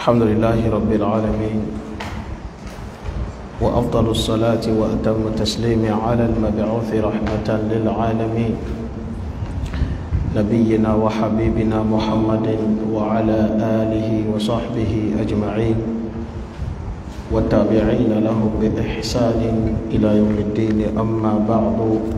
الحمد لله رب العالمين وأفضل الصلاة وأتم التسليم على المبعوث رحمة للعالمين نبينا وحبيبنا محمد وعلى آله وصحبه أجمعين والتابعين لهم بإحسان إلى يوم الدين أما بعد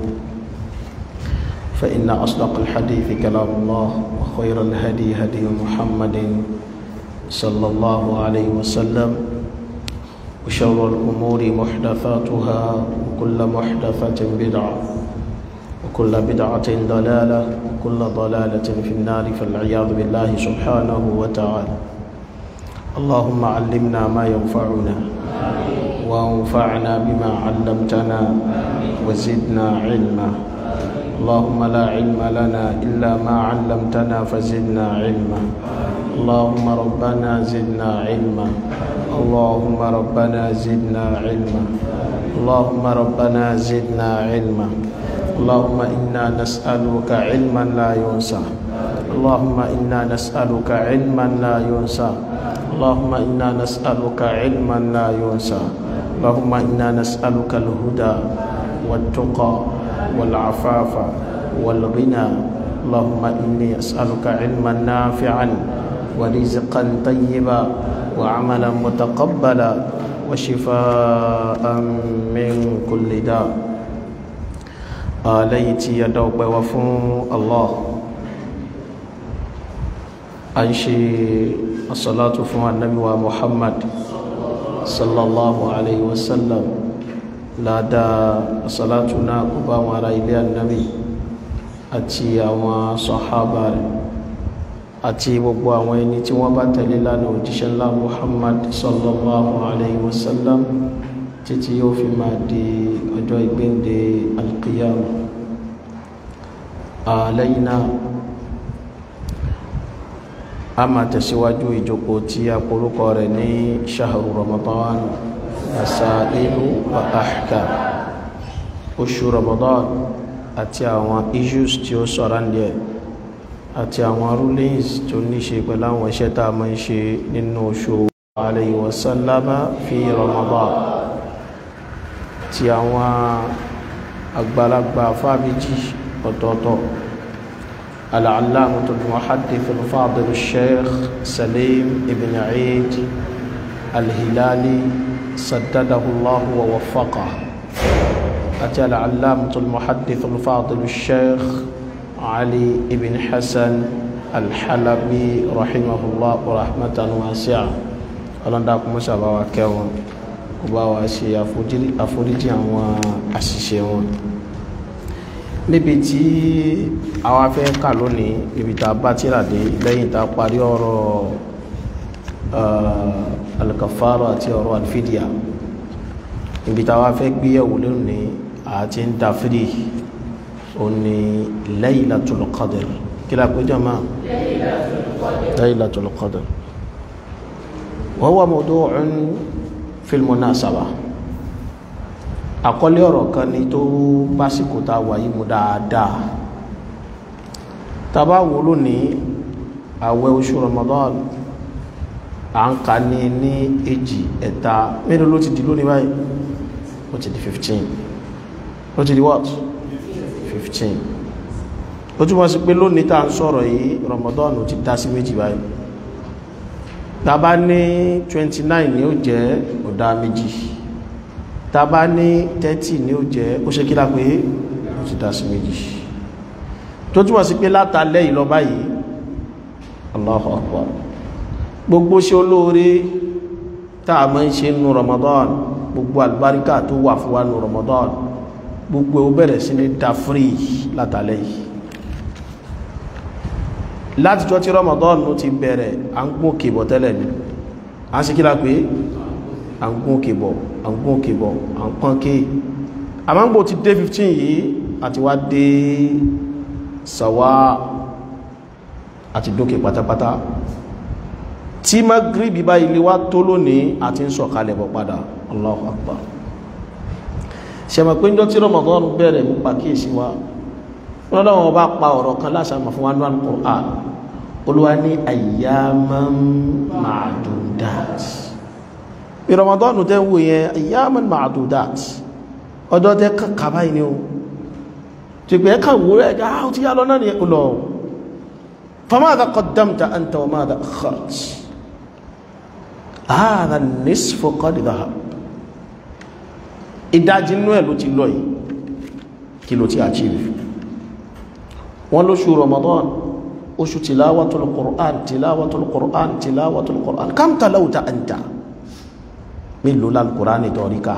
فإن أصدق الحديث كلام الله وخير الهدي هدي محمد صلى الله عليه وسلم وشر الأمور محدثاتها وكل محدثة بدعة وكل بدعة ضلالة وكل ضلالة في النار فالعياذ بالله سبحانه وتعالى اللهم علمنا ما ينفعنا وانفعنا بما علمتنا وزدنا علما اللهم لا علم لنا إلا ما علمتنا فزدنا علما اللهم ربنا زدنا علما اللهم ربنا زدنا علما اللهم ربنا زدنا علما اللهم إنا نسألك علما لا ينسى اللهم إنا نسألك علما لا ينسى اللهم إنا نسألك علما لا ينسى اللهم إنا نسألك الهدى والتقى والعفاف والغنى اللهم إني أسألك علما نافعا ورزقا طيبا وعملا متقبلا وشفاء من كل داء آليت يدوب وفون الله أنشي الصلاة فون النبي ومحمد صلى الله عليه وسلم لا دا صلاتنا قبا وراء إلى النبي أتي أما صحابة àti gbogbo àwọn ẹni tí wọ́n bá tẹ̀lé lánàá òjíṣẹ́ ńlá muhammad sallallahu alayhi wa sallam títí yóò fi máa di ọjọ́ ìgbéǹde alqiyama lẹ́yìn náà a máa tẹ̀síwájú ìjókòó tí a porúkọ rẹ̀ ní shahru ramadan masailu wa ahkam oṣù ramadan àti àwọn issues tí ó sọ̀rọ̀ ń díẹ̀ àti àwọn rulings tó ní ṣe pẹ̀lú àwọn iṣẹ́ tá a máa ń ṣe nínú oṣù alayhi wa sallama fi Ramadan ti àwọn àgbàlagbà fábíjì ọ̀tọ̀ọ̀tọ̀ al-allamah al-muhaddith al-fadil al-sheikh Salim ibn Eid al-Hilali saddadahu Allah wa waffaqah àti al-allamah al-muhaddith al-fadil al-sheikh علي بن حسن الحلبي رحمه الله رحمة واسعة ọlọ́run dákun mọ́ sábà wa kẹ́ wọn kó bá wa ṣe àforíjì àwọn àṣìṣe wọn níbi tí àwa fẹ́ kà lónìí níbi tá a bá tíra dé lẹ́yìn tá a parí ọ̀rọ̀ alikafaro àti ọ̀rọ̀ alfidia níbi tá a wá fẹ́ gbéyẹ̀wò lónìí àti ń da firi oni laylatul qadr kila ko jama laylatul qadr wa huwa mawdu'un fil munasaba àkọlé ọ̀rọ̀ kan ni tó básìkò tá wà yìí mú dáadáa tàbá wò lónìí àwẹ̀ oṣù ramadan à ń ka ní ní èjì ẹ̀ta mélòó ló ti di lónìí báyìí ó ti di 15 ó ti di what 15 ó túnmọ̀ sí pé lónìí tá ń sọ̀rọ̀ yìí Ramadan ti dá sí méjì báyìí tàbá ní 29 ní ó jẹ́ ọ̀dá méjì tàbá ní 30 ní ó jẹ́ ó ṣe kí lápé ó ti dá sí méjì tó túnmọ̀ sí pé látàlẹ́ yìí lọ báyìí Allahu Akbar gbogbo ṣe olóore tá a máa ń ṣe nù Ramadan gbogbo àlùbáríkà tó wà fún wa nù Ramadan gbogbo ó bẹ̀rẹ̀ sí ní da free látàlẹ́ yìí láti jọ tí Ramadan ló ti bẹ̀rẹ̀ à ń gún kìbọ̀ tẹ́lẹ̀ ní a sì kíra pé à ń gún kìbọ̀ à ń gún kìbọ̀ à ń pọ́n kí àmágbò ti dé 15 yìí àti wá dé sàwá àti dókè pátápátá tí magribi bá ilé wá tó lónìí àti ń sọ̀kalẹ̀ bọ̀ padà Allahu Akbar ṣẹ̀mọ̀ pé njọ́ tí Ramadan bẹ̀rẹ̀ mú pàkíyèsí wa wọ́n lọ́wọ́ bá pa ọ̀rọ̀ kan lásàmà fún wọn al-Qur'an olúwa ní ayyaman ma'dudat bí Ramadan tẹ́ ń wò yẹn ayyaman ma'dudat ọjọ́ tẹ́ kàkà báyìí ni o tí pé ẹka wò rẹ̀ ẹ̀gá ó ti yá lọ náà ni ẹ̀kùn lọ famadha qaddamta anta wa madha akharta hadha an-nisfu qad dhahab ìdájí inú ẹ̀ ló ti lọ yìí kí ló ti achieve wọ́n lóṣù Ramadan oṣù tilawatul Qur'an tilawatul Qur'an tilawatul Qur'an kam talawta anta mélòó lálùkùránì tọ́ríká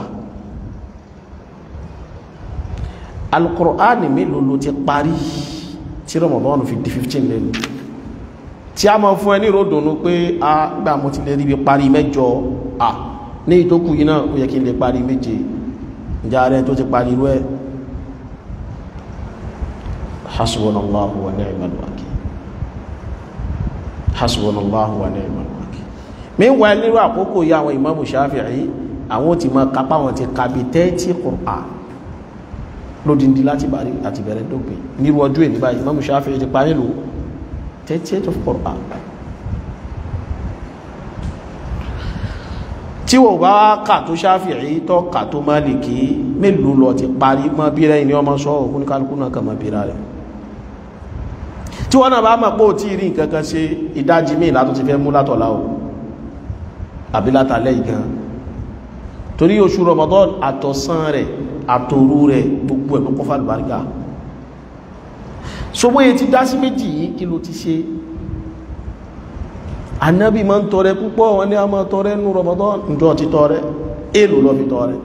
alùkùránì mélòó ló ti parí tí Ramadan fi di 15 lẹ́nu tí a máa fún ẹ ní ìròdùnú pé a gbà mo ti lè rí bí parí mẹ́jọ à ní ìtókù yìí náà ó yẹ kí n lè parí méje ìjà rẹ tó ti parí irú ẹ hasbunallahu wa ni'mal wakil hasbunallahu wa ni'mal wakil meanwhile nírú àkókò yìí àwọn Imamu Shafi'i àwọn ti máa kápá wọn ti kàbí tẹ́tí Qur'an lódindi láti bàrí àti bẹ̀rẹ̀ dópin nírú ọjọ́ èdè báyìí Imamu Shafi'i ti parí lò thirtieth of Qur'an tí wọ́n bá kà tó Shafi'i tó kà tó Maliki mélòó lọ ti parí mọ́ bí rẹ̀ ní ọmọ sọ òkú ní kálukú náà kà mọ́ bí rẹ̀ tí wọ́n náà bá mọ̀ pé ò tí rí nǹkan kan ṣe ìdájí míì látó ti fẹ́ mú látọ̀lá o àbí látàlẹ́ ìgan torí oṣù Ramadan àtọ̀sán rẹ̀ àtòrú rẹ̀ gbogbo ẹ̀ kọ́kọ́ fàlùbáríkà so bóyẹ ti dá sí méjì yìí kí ló ti ṣe anábì máa ń tọrẹ púpọ̀ wọn ní a máa tọrẹ nú Ramadan ǹjọ́ ti tọrẹ èlò lọ fi tọrẹ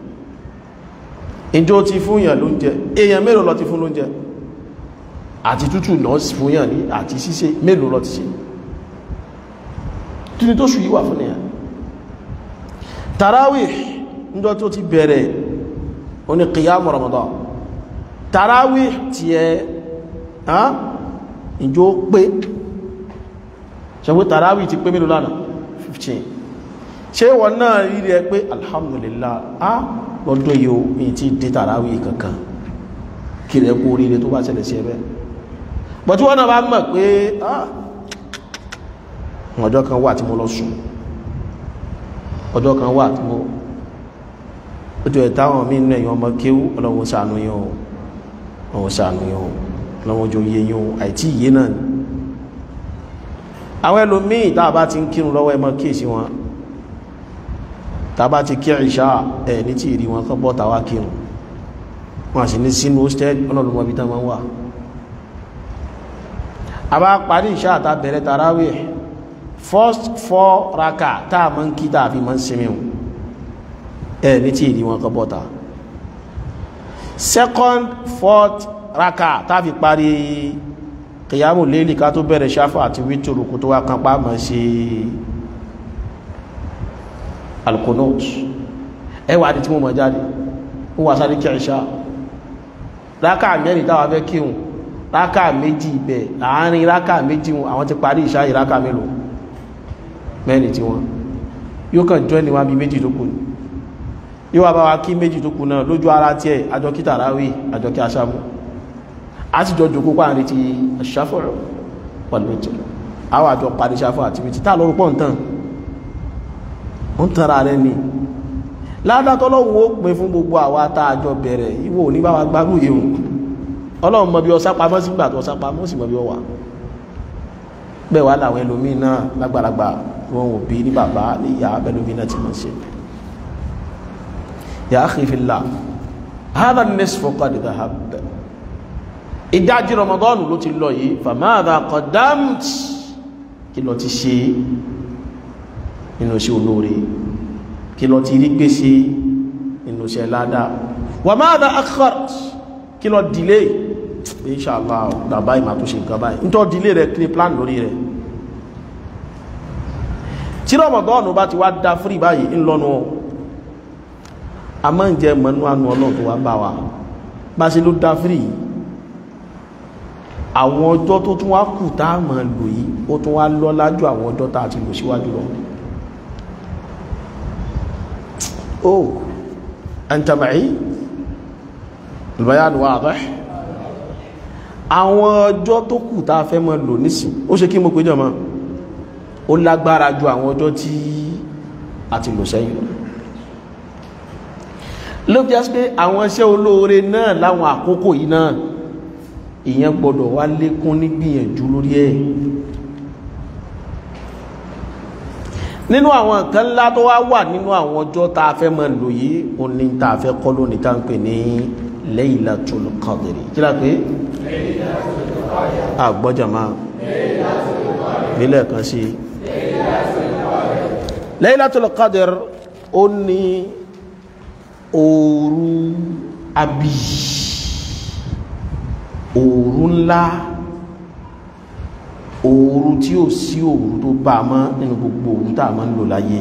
ìjọ ti fún yàn lóúnjẹ èèyàn mélòó lọ ti fún lóúnjẹ àti tútù náà fún yàn ní àti ṣíṣe mélòó lọ ti ṣe kí ni tó ṣù yíwà fún nìyàn tarawih ǹjọ́ tó ti bẹ̀rẹ̀ oní qiyam Ramadan tarawih tí ẹ ìjọ pé ṣẹ̀wé tarawih ti pé mélòó lánàá 15 ṣe wọ́n náà rí rẹ̀ pé alhamdulillah a lọ́dún yíò ní tí dé tarawih kankan kí rẹ̀ kú oríire tó bá ṣẹlẹ̀ sí ẹbẹ́ bọ̀ tí wọ́n náà bá mọ̀ pé ọjọ́ kan wà tí mo lọ sùn ọjọ́ kan wà tí mo ojú ẹ̀ táwọn mí nínú ẹ̀yàn ọmọ kéwú ọlọ́wọ́ ṣàánú yín o ọwọ́ ṣàánú yín o ọlọ́wọ́ jọ yé yín o àìtí ìyé náà ni àwọn ẹlòmíì tá a bá ti ń kírun lọ́wọ́ ẹ mọ́ kíyèsí wọn tá a bá ti kí ìṣá ẹ̀ ní tí ìrí wọn kọ́ bọ́ tàwa kírun wọn sì ní sínú hostel ọlọ́lùmọ́ bí tá máa ń wà a bá parí ìṣá àtà bẹ̀rẹ̀ tarawih first four raka tá a máa ń kí tá a fi máa ń sinmi o ẹ ní tí ìdí wọn kọ bọ́ta second fourth raka tàbí parí kìyàmù lélì ká tó bẹ̀rẹ̀ ṣáfà àti wítòrò kó tó wá kan pàmọ́ sí alkonot ẹwà àti tí mo mọ̀ jáde ó wà sáré kí ẹ̀ṣá rákà mẹ́rin táwà fẹ́ kíhùn rákà méjì ibẹ̀ láàárín rákà méjì àwọn ti parí ìṣá ìrákà mélòó mẹ́rin tí wọ́n yóò kàn jọ́ níwá bí méjì tó kù ní yóò wá bá wa kí méjì tó kù náà lójú ara tí ẹ̀ àjọ kí tàráwì àjọ kí aṣámú a sì jọ jòkó pa àrí ti aṣáfọ̀rọ̀ pẹ̀lú ètò àwọn àjọ parí ṣáfọ̀ àti méjì tá lọ́rùn pọ̀ ń tàn ń tanra rẹ ni ládátọ́lọ́wọ́ ó pin fún gbogbo àwa tá àjọ bẹ̀rẹ̀ ìwọ ò ní bá wa gbárù yìí ọlọ́run mọ bí ọsá pamọ́ sí gbà tó ọsá pamọ́ sí mọ bí ọ wà bẹ́ẹ̀ wá làwọn ẹlòmíín náà lágbàlagbà wọn ò bí ní bàbá ní ìyá ẹlòmíín náà ti mọ̀ ṣe ya akhi fillah hadha an-nisfu qad dhahab ìdájí Ramadan ló ti lọ yìí famadha qaddamt kí ló ti ṣe nínú iṣẹ́ olóore kí ló ti rí gbèsè nínú iṣẹ́ ládá wa madha akhart kí ló dìlé inṣàlá bàbá ìmà tó ṣe nǹkan báyìí nítọ́ dìlé rẹ̀ kí ni plan lórí rẹ̀ tí Ramadan bá ti wá dá frí báyìí ńlọ́nu a máa ń jẹ mọ́nú àánú ọlọ́run tó wá bá wa bá ṣe ló dá frí àwọn ọjọ́ tó tún wá kù tá a máa lò yìí ó tún wá lọ́lá jù àwọn ọjọ́ tá a ti lò síwájú lọ oh anta ma'i البيان واضح àwọn ọjọ́ tó kù tá a fẹ́ mọ́ lò nísìn ó ṣe kí mo péjọ mọ́ ó lágbára ju àwọn ọjọ́ tí a ti lò sẹ́yìn lọ ló bí a sí pé àwọn iṣẹ́ olóore náà láwọn àkókò yìí náà ìyẹn gbọ́dọ̀ wá lékún ní gbìyànjú lórí ẹ̀ nínú àwọn nǹkan ńlá tó wá wà nínú àwọn ọjọ́ tá a fẹ́ mọ́ lò yìí ó ní tá a fẹ́ kọ́ lónìí tá a ń pè ní Laylatul Qadr kí la pé àgbọ́jàmá nílẹ̀ kan sí Laylatul Qadr ó ní òru àbí òru ńlá òru tí ó sí òru tó bá mọ́ nínú gbogbo òru tá a máa ń lò láyé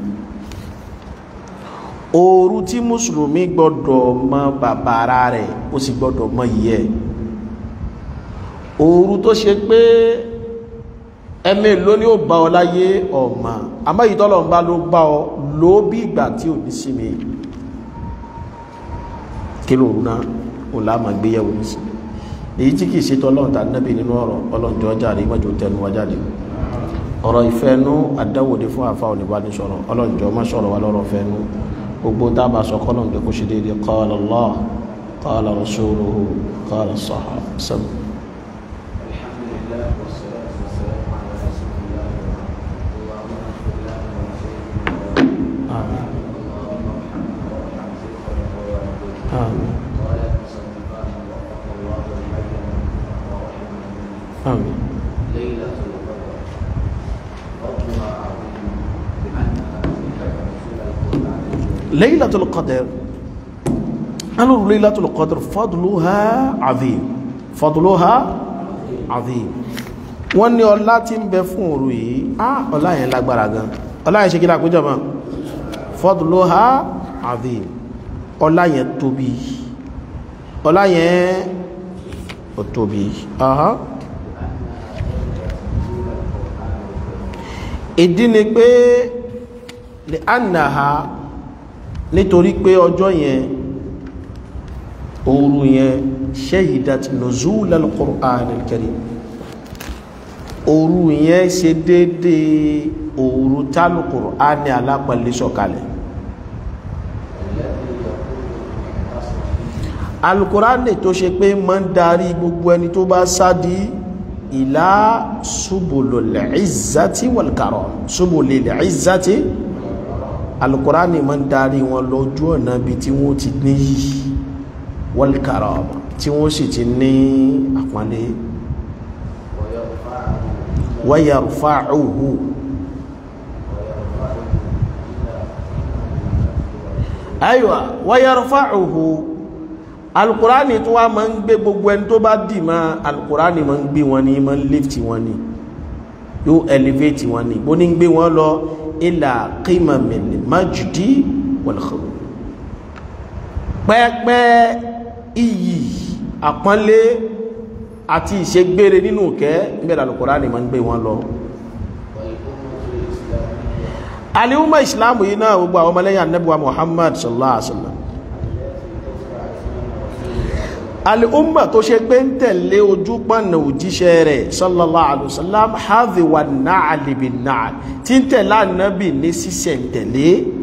òru tí mùsùlùmí gbọ́dọ̀ mọ bàbára rẹ̀ ó sì gbọ́dọ̀ mọ yìí ẹ̀ òru tó ṣe pé ẹmẹ́ ló ní ó bá ọ láyé ọ̀mà àmọ́ ìtọ́lọ̀ ń bá ló bá ọ ló bí ìgbà tí ò ní sí mi kí lóòrùn náà ò láàmà gbéyàwó ní sí èyí tí kìí ṣètò ọlọ́run tàbí nẹ́bì nínú ọ̀rọ̀ ọlọ́njọ́ jáde mọ́jọ tẹnu wá jáde ọ̀rọ̀ ìfẹ́nú àdáwòdé fún àfa oníbánisọ̀rọ̀ ọlọ́njọ́ má sọ̀rọ̀ wá lọ́rọ̀ fẹ́nú gbogbo dábàá sọ kọ́lọ́njọ́ kó ṣe déédéé qala Allah qala rasuluhu qala sahaba sẹ́mu. آمين آمين ليلة القدر فضلها عظيم لأنها ذكر رسول القرآن ليلة القدر قالوا ليلة القدر فضلها عظيم فضلها عظيم wọ́n ní ọlá tí ń bẹ fún òru yìí á ọlá yẹn lágbára gan ọlá yẹn ṣe kí lápéjọ mọ́ fadluha azim ọlá yẹn tóbi ọlá yẹn ó tóbi aha ìdí ni pé lè ánàhà nítorí pé ọjọ́ yẹn òru yẹn shahidat nuzul al-Qur'an al-Karim òru yẹn ṣe déédéé òru tálù Qur'ani alápẹ̀lẹ́ sọ̀kalẹ̀ alukurani tó ṣe pé máa ń darí gbogbo ẹni tó bá sádi ìlà subulul izzati wal karam subulil izzati alukurani máa ń darí wọn lójú ọ̀nà bí tí wọ́n ti ní wal karam tí wọ́n sì ti ní àpọ́nlé wa yarfa'uhu aywa wa yarfa'uhu alukurani tó wá máa ń gbé gbogbo ẹni tó bá dì máa alukurani máa ń gbé wọn ní máa ń lift wọn ní yóò elevate wọn ní bó ní ń gbé wọn lọ ila qimamil majdi wal khulud pẹ́pẹ́ iyì àpọ́nlé àti ìṣègbére nínú kẹ́ níbẹ̀ alukurani máa ń gbé wọn lọ aliuma islamu yìí náà gbogbo àwọn ọmọlẹ́yìn anabiwa muhammad sallallahu alaihi wa sallam al'umma tó ṣe pé ń tẹ̀lé ojú pọ̀nà òjíṣẹ́ rẹ̀ sallallahu alaihi wasallam hazi wa na'ali bin na'al tí ń tẹ̀lé ànábì ní sísẹ̀ ń tẹ̀lé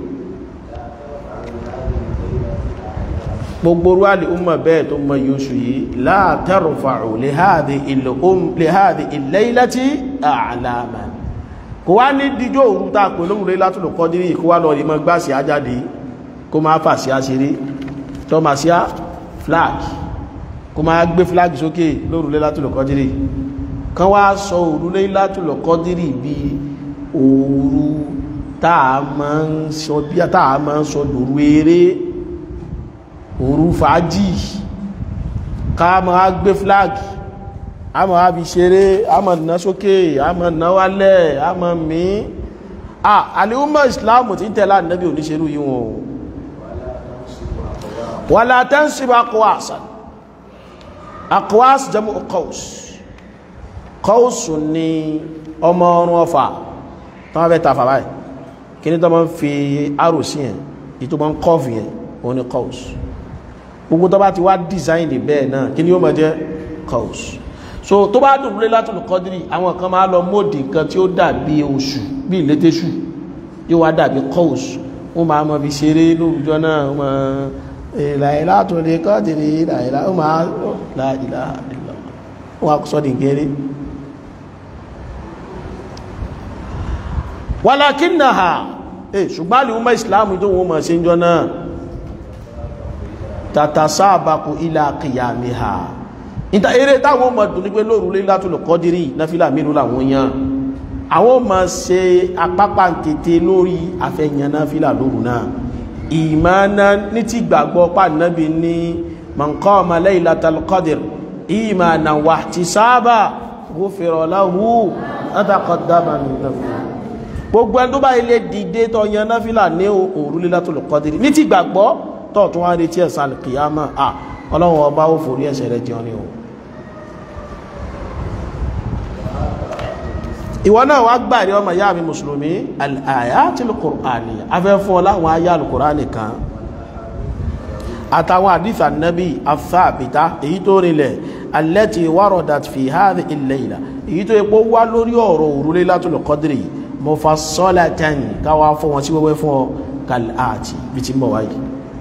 gbogbo rú al'umma bẹ́ẹ̀ tó mọ yóò yìí la tarfa'u li hadhihi al-laylati a'laman kò wá ní díjọ́ òru tá pè lóhùn Laylatul Qadri kó wá lọ rí mọ́ gbáṣì ajáde kó máa fàṣí àṣírí tọ́màṣíá flag kó máa gbé flag sókè lóru Laylatul Qadri kan wá sọ òru Laylatul Qadri bí òru táà máa ń sọ bí táà máa ń sọ lóru eré òru fàájì ká máa gbé flag a máa fi ṣeré a máa ná sókè a máa ná wálẹ̀ a máa mí ah àlèhùnmọ̀ Islam tí ń tẹ̀lá nẹ́bí oníṣẹ́lú yíò wọn wala tansib aqwasan aqwas jamu qaws qaws ni ọmọ ọrún ọfà tó wọ́n fẹ́ ta fàbáyì kí ní tó máa ń fi arò sí yẹn ìtò máa ń kọ́fì yẹn òun ni qaws gbogbo tó bá ti wá design bẹ́ẹ̀ náà kí ni ó máa jẹ́ qaus so tó bá dùn Laylatul Qadri àwọn kan máa lọ mọ́ọ̀dì nǹkan tí ó dàbí oṣù bí ìlétésù yóò wá dàbí qaus wọ́n máa mọ̀ fi ṣeré lórúkọ náà wọ́n máa Laylatul Qadri láìlá ó máa la ilaha illallah wọ́n á sọ́ dìgẹ́rẹ́ walakinnaha eh ṣùgbọ́n lè umar islam tó wọ́n mọ̀ sí jọ náà tatasabaku ila qiyamiha ìta eré táwọn mọ̀ dùn ní pé lóòrùn Laylatul Qadri náfílà mélòó làwọn yàn àwọn mọ̀ ṣe apápá tètè lórí afẹ́yàn náfílà lóòrùn náà ìmáná ní ti gbàgbọ́ pàdánàbí ní man qama Laylatul Qadri imanan wa ihtisaban ghufira lahu ma taqaddama min dhanbihi gbogbo ẹni tó bá ilé dìde tó yan náfìlà ní òru Laylatul Qadri ní ti gbàgbọ́ tó tún wá retí ẹ̀san kìyàmá à ọlọ́run ọba ó forí ẹ̀ṣẹ̀ rẹ̀ jẹun ní o ìwọ náà wá gbà rí ọmọ ìyá mi mùsùlùmí al-ayatil Qur'aniyya afẹ́ fún ọ láwọn ayé al-Qur'ani kan àtàwọn àdìsà nẹ́bí afáàbìtá èyí tó rinlẹ̀ allati waradat fi hadhihi al-layla èyí tó epo wá lórí ọ̀rọ̀ òru Laylatul Qadri mufassalatan káwà fún wọn sí wẹ́wẹ́ fún ọ kàláàtì bí ti mọ̀ wáyé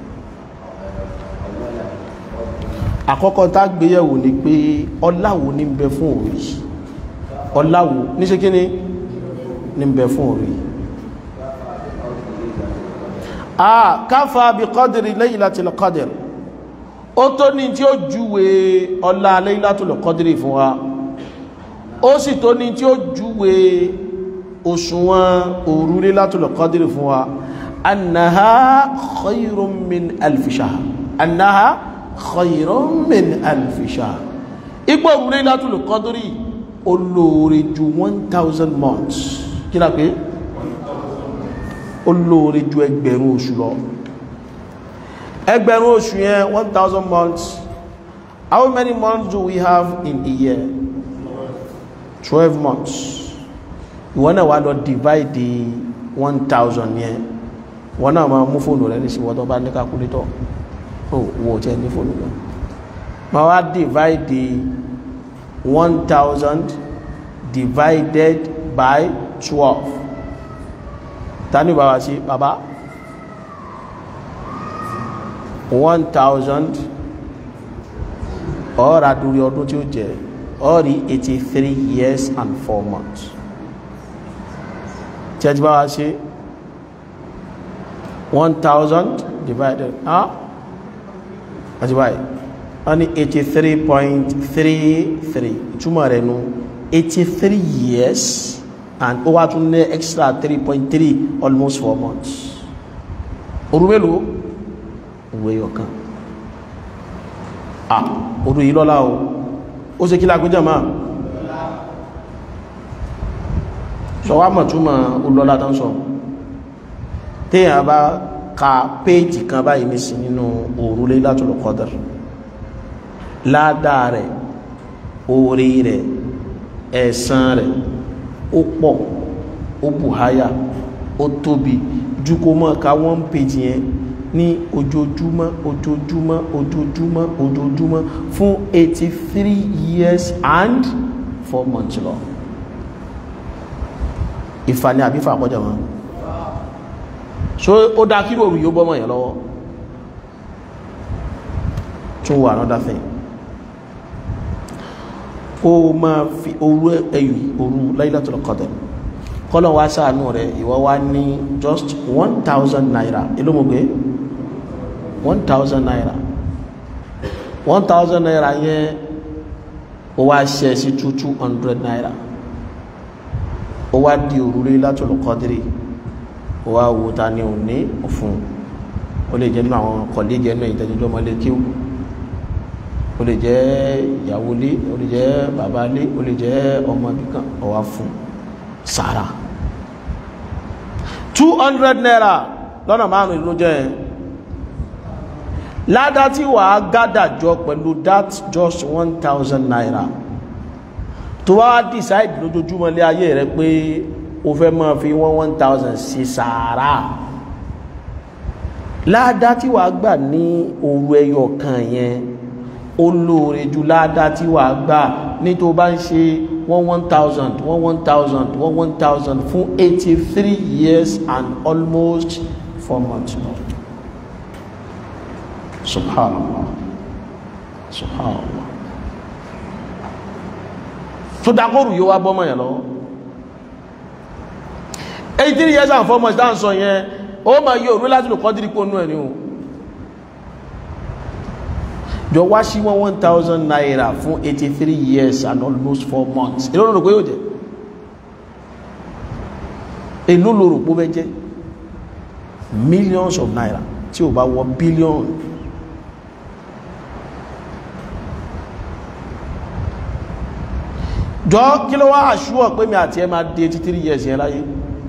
àkọ́kọ́ tá gbéyẹ̀wò ni pé ọláwo ní bẹ fún òru yìí ọláwo ní ṣe kíní ní bẹ fún òru yìí a káfà bí qadri laylatil qadr ó tó ní tí ó júwe ọlá laylatul qadri fún wa ó sì tó ní tí ó júwe òṣùwọ̀n òru Laylatul Qadri fún wa annaha khayrun min alfi shahr annaha khayrun min alfi shahr ipò òru Laylatul Qadri olóore ju 1000 months kí la pé olóore ju ẹgbẹ̀rún oṣù lọ ẹgbẹ̀rún oṣù yẹn 1000 months how many months do we have in a year 12 months ìwọ náà wà lọ divide the one thousand yẹn wọn náà máa mú fóònù rẹ nísìwọ́ tó bá ní calculator ó wò ó tẹ́ ní fóònù rẹ máa wá divide the one thousand divided by twelve tani bá wá sí bàbá one thousand ọ̀ọ́ra dúrí ọdún tí ó jẹ́ ọ̀rí eighty three years and four months church bá wá sí 1000 divided ah àti báyìí wọ́n ní 83.33 ìtumọ̀ rẹ̀ nù 83 years and ó wá tún ní extra 3.3 almost 4 months òru mélòó òwe ọ̀kan ah òru yìí lọ́lá o ó ṣe kí lágbéjọ́ máa sọwá mọ̀túnmọ̀ olọ́lá tán sọ téèyàn bá ka péèjì kan báyìí ní sí nínú òru Laylatul Qadr ládàá rẹ̀ orí rẹ̀ ẹ̀san rẹ̀ ó pọ̀ ó bùháyà ó tóbi ju kó mọ́ ka wọ́n péèjì yẹn ní ojoojúmọ́ ojoojúmọ́ ojoojúmọ́ ojoojúmọ́ fún 83 years and 4 months lọ ìfàní àbífà àkọjá wọn so ó dá kí òru yóò bọ́mọ̀ yẹn lọ́wọ́ tún wà another thing ó máa fi òru ẹyù òru Laylatul Qadr kọ́lọ̀ wá sáànú rẹ̀ ìwọ wá ní just 1000 naira ilómọ̀gbé 1000 naira 1000 naira yẹn ó wá ṣẹ́ sí 200 naira ó wá di òru Laylatul Qadri ó wá wo ta ni ò ní òfun ó lè jẹ́ nínú àwọn kọ̀lẹ́gì ẹnu ìtẹ́jọ́jọ́ ọmọlé kíw ó lè jẹ́ ìyàwó lé ó lè jẹ́ bàbá lé ó lè jẹ́ ọmọ bíkan ó wá fún sàrà two hundred naira lọ́nà márùn-ún ló jẹ́ ládá tí wàá gádàjọ pẹ̀lú that just one thousand naira tó wá decide lójoojúmọ́ lé ayé rẹ pé o fẹ́ máa fi wọ́n one thousand sí sàárà ládá tí wàá gbà ní òru ẹyọ kan yẹn ó lóore ju ládá tí wà gbà ní tó bá ń ṣe one one thousand one one thousand one one thousand fún eighty three years and almost four months now subhanallah subhanallah tó dákòrò yóò wá bọ́mọ̀ yẹn lọ́wọ́ eighty three years and four months dáhùn sọ yẹn ó máa yọ òru láti lò kọ́dírí pò nú ẹ̀ ní o jọ wá sí wọn one thousand naira fún eighty three years and almost four months èló ló rò pé yóò jẹ èló ló rò pé ó bẹ jẹ millions of naira tí ò bá wọ billion jọ kí ló wá àṣúwọ̀ pé mi àti ẹ máa di eighty three years yẹn láyé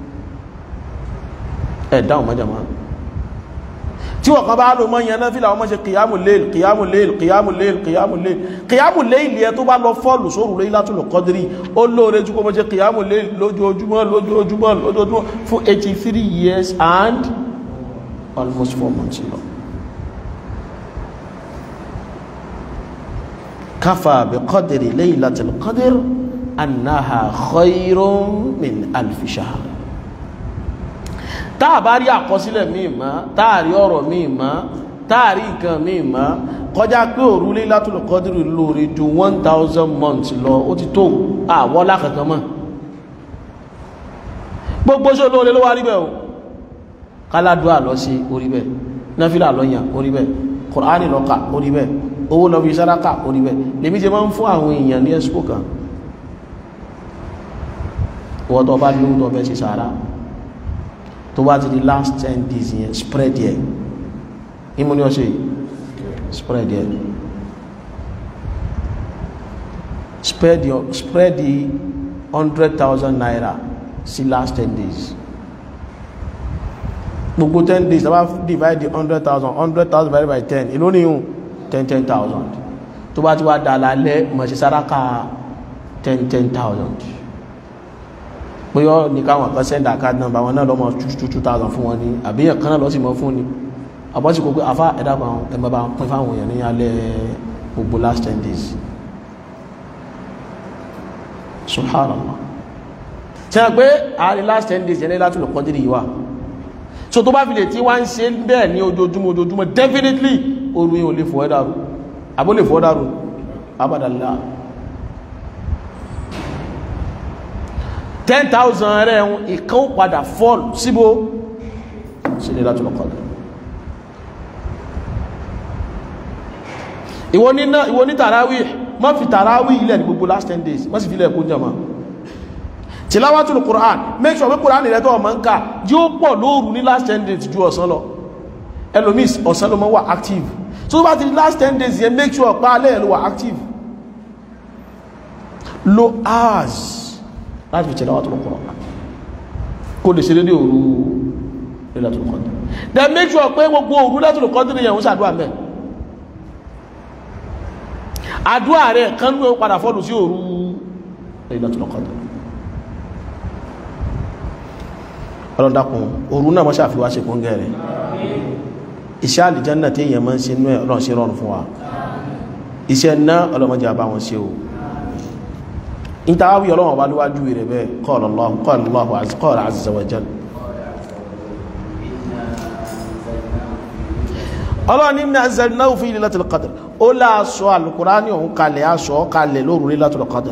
ẹ̀ dáhùn mọ́jà máa tí wọ́n kan bá lò mọ́ yẹn náà fílà wọ́n mọ́ ṣe kìyàmù léèl kìyàmù léèl kìyàmù léèl kìyàmù léèl kìyàmù léèl yẹ tó bá lọ fọ́ọ̀lù sóòrù lórí látùlù kọ́dírì ó lóore jù kó mọ́ ṣe kìyàmù léèl lójoojúmọ́ lójoojúmọ́ lójoojúmọ́ fún 83 years and almost four months lọ káfà bí kọ́dírì laylatul qadr annaha khayrun min alfi shahr táà bá rí àkọsílẹ̀ míì mọ́ táà rí ọ̀rọ̀ míì mọ́ táà rí nǹkan míì mọ́ kọjá pé òru Laylatul Qadr lóore ju one thousand months lọ ó ti tó àwọ́ lákankan mọ́ gbogbo ṣe olóore ló wá rí bẹ́ẹ̀ o káládùá lọ sí orí bẹ́ẹ̀ náfìlà lọ́yàn orí bẹ́ẹ̀ kùránì lọ́kà orí bẹ́ẹ̀ owó lọ fi sàráà orí bẹ́ẹ̀ lèmi ṣe máa ń fún àwọn èèyàn ní expo kan wọ́n tó bá lówó tó fẹ́ ṣe sàárà tó bá ti di last ten days yẹn spread yẹ ìmú ní ọ̀ṣẹ́ spread yẹ spread yọ spread the hundred thousand naira sí last ten days gbogbo ten days tàbá divide the hundred thousand hundred thousand divided by ten ìlú ní ìhùn ten ten thousand tó bá ti wá dà lálẹ́ mọ̀ sí sáráka ten ten thousand bóyọ́ ní káwọn kan sẹ́ndà card number wọn náà lọ́mọ 2,000 fún wọn ní àbíyàn kan náà lọ sí mọ́ fún ní àbọ́sí kò pé afá ẹ̀dàkùn àwọn ẹgbẹ́ bá pín fáwọn èèyàn ní alẹ́ gbogbo last 10 days subhanallah tí a pé àárín last 10 days yẹn láti lọ kọjú ìwà so tó bá fi lè tí wá ń ṣe bẹ́ẹ̀ ní ojoojúmọ́ ojoojúmọ́ definitely oru yìí ò lè fọ́ ẹ̀dàrú àbó lè fọ́ ẹ̀dàrú abadàlá ten thousand rẹ̀ ń ìkan ó padà fall síbò sí ní láti lọ́kọ̀ọ́dọ̀ ìwọ níná ìwọ ní tàráwì má fi tàráwì ilẹ̀ ní gbogbo last ten days má sì fi ilẹ̀ kó jẹma tilawatul Qur'an make sure pé Qur'an rẹ̀ tó ọmọ ń ká yóò pọ̀ lóòrù ní last ten days ju ọ̀sán lọ ẹlòmís ọ̀sán ló mọ́ wà active so bá ti di last ten days yẹn make sure pa alẹ́ ẹ̀ ló wà active lo hours láti fi tilawatul Qur'an kó lè ṣe dédé òru Lailatul Qadr then make sure pé gbogbo òru Lailatul Qadr yẹn ń ṣàdúrà mẹ́ àdúrà rẹ̀ kan ló padà fọ́lù sí òru Lailatul Qadr ọlọ́dàkùn òru náà mọ́ṣà fi wá ṣe kún gẹ̀rẹ̀ iṣẹ́ àlìjánà tí èèyàn máa ń ṣe inú ẹ̀ ọlọ́run ṣe rọrùn fún wa iṣẹ́ náà ọlọ́mọdé àbá wọn ṣe o ìtawí ọlọ́run wá lówájú rẹ̀ bẹ́ẹ̀ qala Allah qala Allahu qala azza wa jalla ọlọ́run inna anzalnahu fi Lailatul Qadr ó láàṣọ alùkùránì ọ̀hún kalẹ̀ aṣọ kalẹ̀ lóru Lailatul Qadr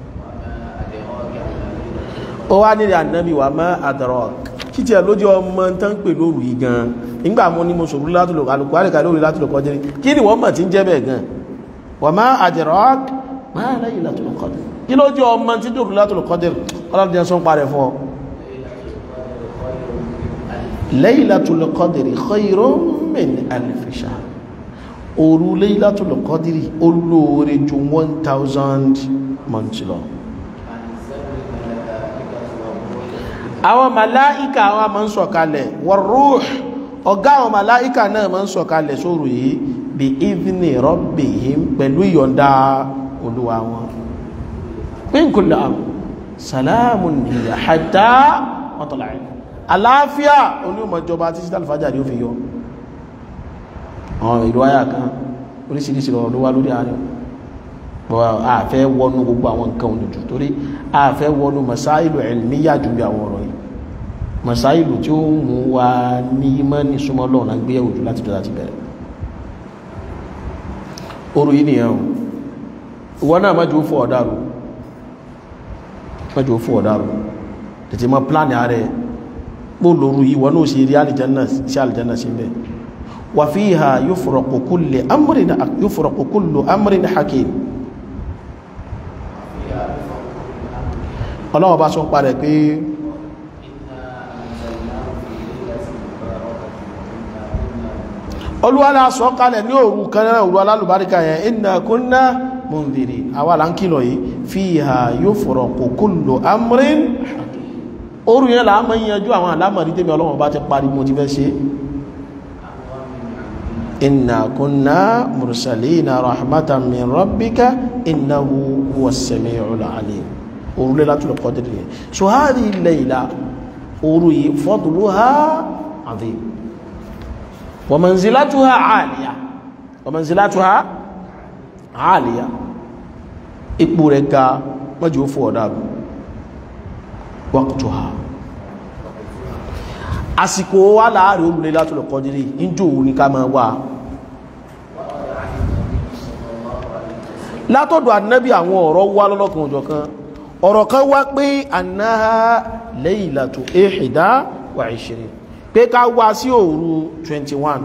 ó wá nílẹ̀ ànábì wà má adrak kí tí ẹ lójú ọmọ tán pè lóru yìí gan nígbà mú ní mo sòrò alùkùránì kalẹ̀ lóru Lailatul Qadr kí ni wọ́n mọ̀ tí ń jẹ́ bẹ́ẹ̀ gan wà má adrak má Lailatul Qadr kí lójú ọmọ tí dòrò Lailatul Qadr ọlọ́run jẹ́ sọ́n parẹ́ fún ọ Laylatul Qadri khayrun min alfi shahr òru Laylatul Qadri olóore ju 1000 months lọ àwọn màláíkà àwọn ma ń sọ̀kalẹ̀ war-ruh ọ̀gá àwọn màláíkà náà ma ń sọ̀kalẹ̀ sóòrò yìí bí idhni rabbihim pẹ̀lú ìyọ̀ǹda olúwa wọn min kulli amr salamun hiya hatta matla'il àlàáfíà olúmọ̀jọba tí sí alfajari ó fi yọ àwọn ìlú ayá kan oríṣiríṣi ọ̀rọ̀ ló wá lórí àárín bọ́ àfẹ́ wọnú gbogbo àwọn nǹkan olùjù torí àfẹ́ wọnú masáìlù ilmiya jù bí àwọn ọ̀rọ̀ yìí masáìlù tí ó mú wa ní mọ́ ní súnmọ́ lọ́nà gbé ẹ̀wò jù láti dọ́lá ti bẹ̀rẹ̀ oru yìí nìyẹn o ìwọ náà má jù ó fún ọ̀dàrú má jù ó fún ọ̀dàrú tètè mọ́ pláàni ààrẹ bó lóru yìí wọ́n náà ṣe rí alìjánà sí alìjánà sí bẹ́ẹ̀ wà fiha yufraqu kullu amrin yufraqu kullu amrin hakim ọlọ́wọ́ bá sọ parẹ̀ pé olúwálá sọ kalẹ̀ ní òru kanáà òru alálùbáríkà yẹn inna kunna mundhiri àwa là ń kìlọ̀ yìí fiha yufraqu kullu amrin òru yẹn là á mọ́ yanjú àwọn alámọ̀rí tẹ́mi ọlọ́wọ́ bá ti parí mo ti fẹ́ ṣe inna kunna mursalina rahmatan min rabbika innahu huwa as-sami'ul alim òru Laylatul Qadr yẹn so hadhihi al-layla òru yìí fadluha adhim wa manzilatuha 'aliya wa manzilatuha 'aliya ipò rẹ̀ ga mọ́jú fún ọ̀dàbù waqtuha àsìkò wà láàrin òru Laylatul Qadr níjò ní ká máa wà látọ̀dọ̀ ànábì àwọn ọ̀rọ̀ wá lọ́lọ́kan òjọ̀ kan ọ̀rọ̀ kan wá pé annaha laylatu ihda wa ishirin pé ká wá sí òru 21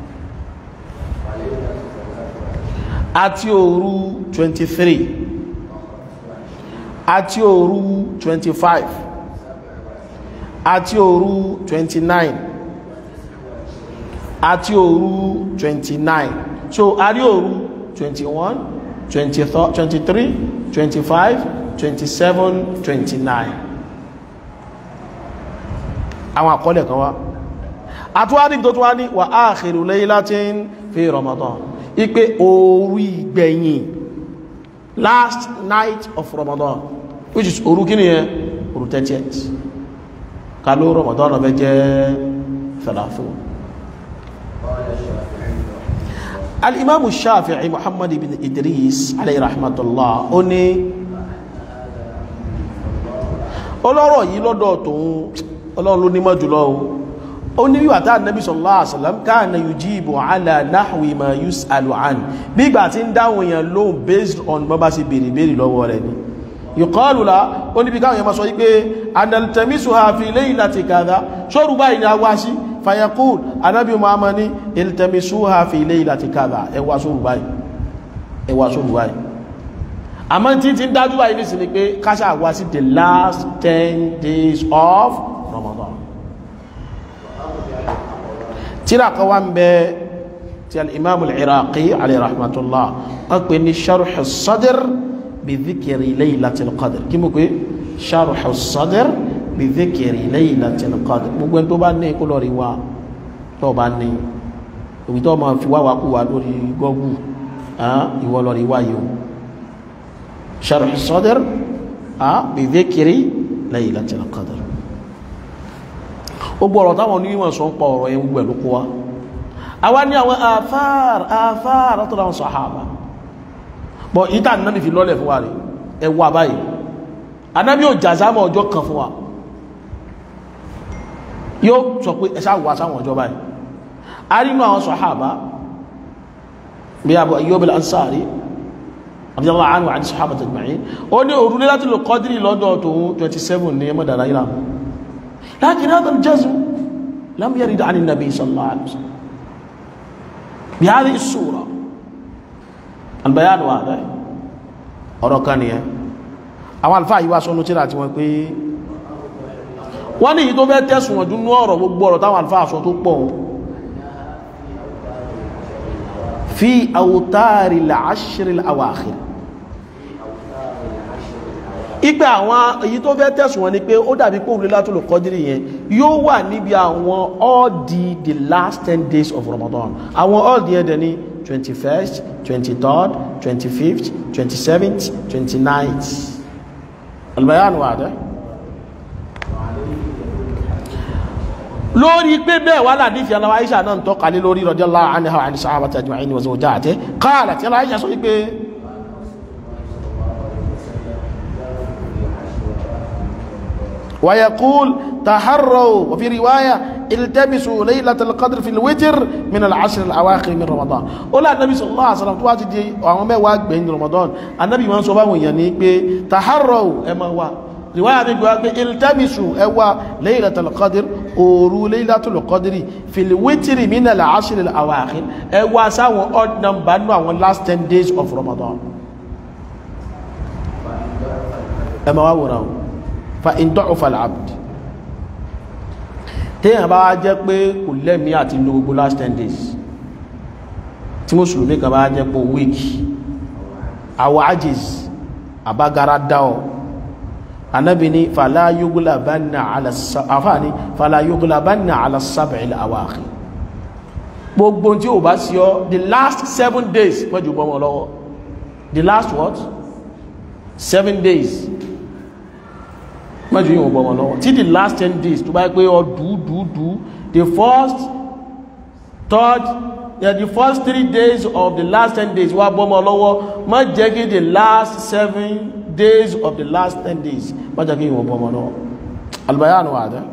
àti òru 23 àti òru 25 àti òru 29 àti òru 29 so a rí òru 21 23 25 27 29 àwọn àkọọ́lẹ̀ kan wá àtúwádìí tó tó wá ní wà áàkìrù laylatin fi Ramadan ipé òru ìgbẹ̀yìn last night of Ramadan which is òru kí ni yẹn òru 30th káló Ramadan ọ̀fẹ́ jẹ́ fẹ̀láfún al-imam shafi'i muhammad ibn idris alayhi rahmatullah ó ní ọlọ́rọ̀ yìí lọ́dọ̀ tóun ọlọ́run ló nímọ̀ jùlọ ó ní wíwà tá nàbí sallallahu alaihi wasallam kana yujibu ala nahwi ma yus'alu an bí ìgbà tí ń dáhùn èèyàn lóhùn based on bọ́ bá sì bèèrè bèèrè lọ́wọ́ rẹ̀ ni yuqalu la ó níbi káwọn èèyàn máa sọ wípé analtamisuha fi laylati kadha ṣọ́rù báyìí ni a wá sí fayaqul anábì muhammad ní iltamisuha fi laylati kadha ẹwà ṣọ́rù báyìí ẹwà ṣọ́rù báyìí àmọ́ tí tí ń dájú báyìí ní sí ni pé káṣà wá sí the last ten days of Ramadan tíra kan wá ń bẹ tí al-imam al-iraqi alayhi rahmatullah wọ́n pè ní sharh as-sadr bi dhikri laylatil qadr kí mú pé sharh as-sadr bi dhikri laylatil qadr gbogbo ẹni tó bá ní kó lọ rí wa tó bá ní òbí tó máa fi wá wá kú wa lórí gọ́gù ìwọ lọ rí wá yìí o sharh as-sadr bi dhikri laylatil qadr gbogbo ọ̀rọ̀ táwọn onímọ̀ sọ ń pa ọ̀rọ̀ yẹn gbogbo ẹ̀ ló kó wá àwa ní àwọn àfáàr àfáàr látọ̀dọ̀ àwọn sàhábà bọ̀ ìta ànábì fi lọ́lẹ̀ fún wa rí ẹwà báyìí ànábì ò jàzámọ̀ ọjọ́ kan fún wa yóò sọ pé ẹsà wà sáwọn ọjọ́ báyìí a rí inú àwọn sàhábà bí Abu Ayyub al-Ansari radiyallahu anhu àti sàhábà tajma'in ó ní òru Laylatul Qadri lọ́dọ̀ tòun 27 ní ẹmọ́dàrá ìlànà لكن هذا الجزم لم يرد عن النبي صلى الله عليه وسلم بهذه الصورة البيان واضح ọ̀rọ̀ kan nìyẹn àwọn alfáà yíwá sọ́nú tíra tí wọ́n pé wọ́n ní yìí tó fẹ́ tẹ́sùn wọ̀n dúnú ọ̀rọ̀ gbogbo ọ̀rọ̀ táwọn alfáà sọ tó pọ̀ fi awtari al-ashr al-awakhir ipe àwọn èyí tó fẹ́ tẹ̀sùn wọn ni pé ó dàbí pé òun Laylatul Qadri yẹn yóò wà níbi àwọn all the the last ten days of Ramadan àwọn all the yẹn dẹ̀ ní twenty first twenty third twenty fifth twenty seventh twenty ninth albayan wà dẹ́ lórí pé bẹ́ẹ̀ wà ládìsí aláwọ̀ Aisha náà ń tọ́ka lé lórí radiyallahu anha wa 'an sahabati ajma'in wa zawjatihi qalat tí aláwọ̀ Aisha sọ wípé ويقول تحروا وفي رواية التمسوا ليلة القدر في الوتر من العشر الأواخر من رمضان ولا النبي صلى الله عليه وسلم تواتي دي وعمي واق بين رمضان النبي من صبا وياني بي تحروا اما وا رواية بيقول بي التمسوا اوا ليلة القدر أورو ليلة القدر في الوتر من العشر الأواخر اوا ساو odd number no last 10 days of Ramadan اما وا وراو fa indọ́ọ̀fà l'abd téèyàn bá jẹ́ pé kò lẹ́mí àti lo gbogbo last 10 days tí mùsùlùmí kan bá jẹ́ pé week àwọ̀ ajiz àbágara dáọ̀ anábi ni fàlá yughlabanna ala sab'il awakhir gbogbo tí ó bá sí ọ the last seven days mọ́jú bọ́mọ lọ́wọ́ the last what seven days mẹ́jọ yíò bọ́ wọn lọ́wọ́ tí the last ten days tó bá pé ọ dúdúdú the first third yeah, the first three days of the last ten days wá bọ́ wọn lọ́wọ́ má jẹ́ kí the last seven days of the last ten days má jẹ́ kí yíò bọ́ wọn lọ́wọ́ albayan wà dẹ́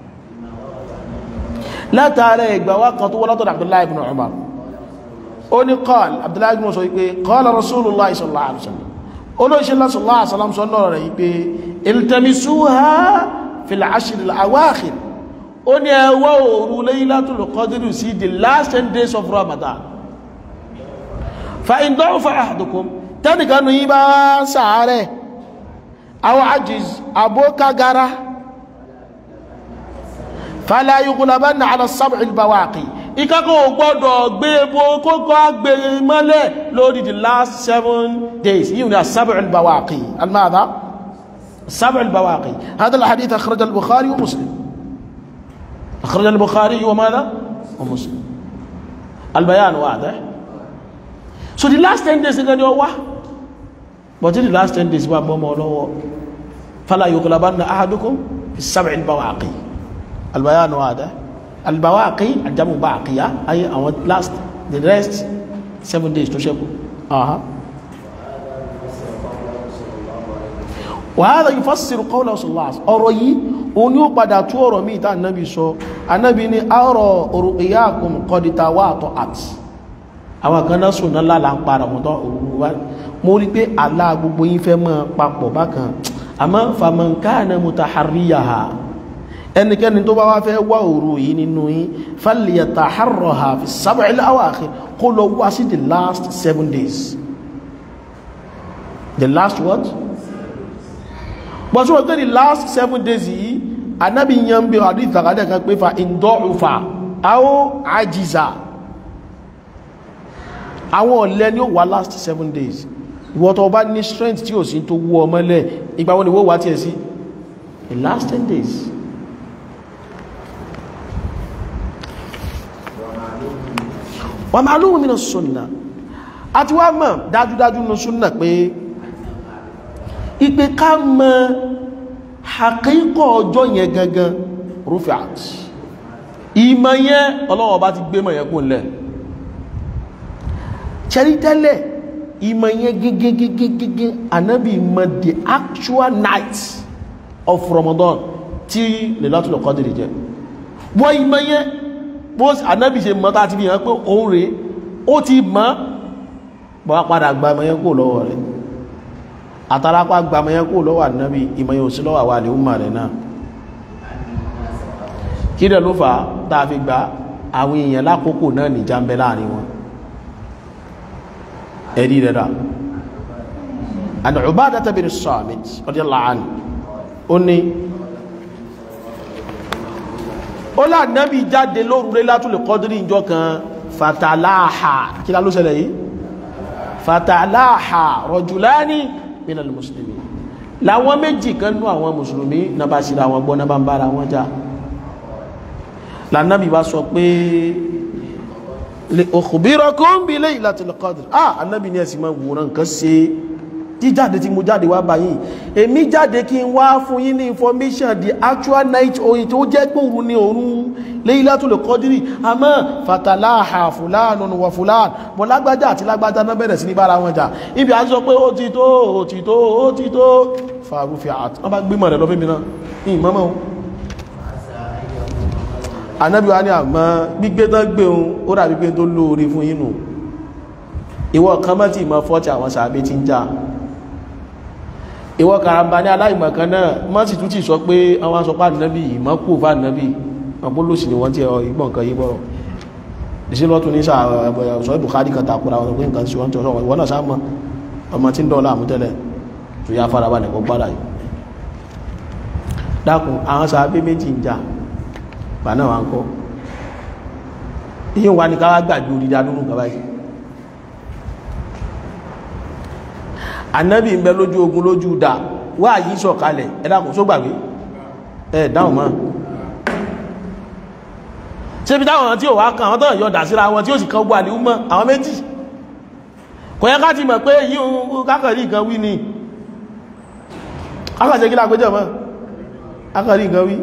látàrí ìgbà wá kan tó wọ́n látọ̀dọ̀ abdullahi ibn umar ó ní qal abdullahi ibn sọ wípé qala rasulullah sallallahu alaihi wasallam olóṣèlú sallallahu alaihi wasallam sọ lọ́rọ̀ rẹ̀ wípé iltamisuha fil ashr al awakhir ó ní ẹwọ́ òru laylatul qadr sí the last 10 days of ramadan fa in da'ufa ahadukum tẹ́nìkanu yí bá sàárẹ̀ aw ajiz abókagara fala yughlabanna ala as-sab'i al-bawaqi ìkákọ̀ gbọ́dọ̀ gbé ebó kókó agbè mọ́lẹ̀ lórí the last seven days yíò ní as-sab'u al-bawaqi al-madha السبع البواقي هذا الحديث أخرج البخاري ومسلم أخرج البخاري وماذا ومسلم البيان واضح so the last 10 days nǹkan ni ó wá but the last 10 days wà mọ́mọ́ lọ́wọ́ فلا يغلبن أحدكم في السبع البواقي البيان واضح البواقي الجمع باقية أي our last the rest 7 days to شكو أها wàhálà yufassiru qawla sallallahu ọ̀rọ̀ yìí òun ni ó padà tú ọ̀rọ̀ míì tá ànábì sọ ànábì ní àrọ̀ ru'yakum qad tawata'at àwọn kan náà sùn náà lálàá ń para mọ́tọ́ òru wá mo rí pé àlá gbogbo yín fẹ́ mọ́ papọ̀ bákan àmọ́ faman kana mutaharriyaha ẹnikẹ́ni tó bá wá fẹ́ wá òru yìí nínú yín falyataharraha fi sab'il awakhir kó lọ wá sí the last seven days the last what? but so the last seven days yìí anábì yan bí àdí ìtàkàdẹ̀ kan pé fa ìdọ́ọ̀fà àwọ́ àjíza àwọn ọ̀lẹ́ ni ó wà last seven days ìwọ tó bá ní strength tí ò sí tó wú ọmọlẹ̀ ìgbà wọn ni wó wá tí ẹ sí the last ten days wà máa lóhun mìíràn sunna àti wá mọ̀ dájúdájú ní sunna pé ìpé ká mọ̀ àkíkọ̀ ọjọ́ yẹn gangan rufiat ìmọ̀ yẹn ọlọ́wọ́ bá ti gbé mọ̀ yẹn kún lẹ̀ ṣẹ́rí tẹ́lẹ̀ ìmọ̀ yẹn gẹ́gẹ́gẹ́gẹ́gẹ́ anábì mọ̀ the actual night of Ramadan tí Lailatul Qadr jẹ́ wọ́n ìmọ̀ yẹn bó anábì ṣe mọ̀ tá ti fi hàn pé òun rèé ó ti mọ̀ bọ́ padà gba ìmọ̀ yẹn kó lọ́wọ́ rẹ̀ àtàrápá gbàmọ̀ yẹn kó lọ́wọ́ ànábì ìmọ̀ yẹn ò sí lọ́wọ́ àwà lè ń mà rẹ̀ náà kí rẹ̀ ló fà tàà fi gba àwọn èèyàn lákòókò náà ní jàmbẹ́ láàrin wọn ẹ̀rí rẹ̀ rà an Ubadah bin Samit radiyallahu anhu ó ní ó láàánábì jáde lóru Laylatul Qadri ìjọ kan fatalaha kí lá ló ṣẹlẹ̀ yìí fatalaha rajulani minal muslimi láwọn méjì kan nú àwọn mùsùlùmí na bá síra wọn gbọ́ na bá ń bára wọn já lànàbí bá sọ pé li ukhbirakum bi laylatil qadr ah anábì ní ẹ̀sìn máa wòrán nǹkan ṣe jíjáde tí mo jáde wá báyìí èmi jáde kí n wá fún yín ní information the actual night oyin tó jẹ́ pé òru ni òru Laylatul Qadri àmọ́ fatalaha fulanun wa fulan mọ́ lágbájá àti lágbájá náà bẹ̀rẹ̀ sí ní bára wọn jà ibi à ń sọ pé ó ti tó ó ti tó ó ti tó farufi àti wọ́n bá gbé mọ̀ rẹ̀ lọ́fẹ́ mi náà ní ìmọ́mọ́ o anábí wa ní àmọ́ gbígbé tán gbé ohun ó dàbí pé tó lóore fún yínú ìwọ kan mọ́ tí ìmọ̀ fọ́tí àwọn sàábé ti ń já ìwọ karamba ní aláìmọ̀kan náà mọ́ sì tún ti sọ pé àwọn asọpá nàbí ìmọ̀ kú fà nàbí ọpọlọsì ni wọ́n ti ìgbọ̀n kan yíbọ̀ ìṣẹ́lọ́tún ní sọ Bukhari kan takura wọn pé nǹkan sí wọ́n tó sọ ìwọ́n náà sáà mọ́ ọmọ tí ń dọ́ọ̀lá àmútẹ́lẹ̀ tó yá fara balẹ̀ kó gbára yìí dákun àwọn sàábé méjì ń jà bà náà wà ń kọ́ yíò wá ní káwà gbàgbé orí dánúrù gaba yìí anábì ń bẹ lójú ogun lójú dà wà yìí sọ̀kalẹ̀ ẹ̀dàkùn só gbàgbé ẹ̀ dáhùn mọ́ ṣe bí táwọn tí ó wá kan àwọn tọ́nà yọ dà síra wọn tí ó sì kan gbọ́ àlè mọ́ àwọn méjì kò yẹ ká ti mọ̀ pé yíò kákàrí nǹkan wí ni kákàṣe kí lágbéjọ mọ́ kákàrí nǹkan wí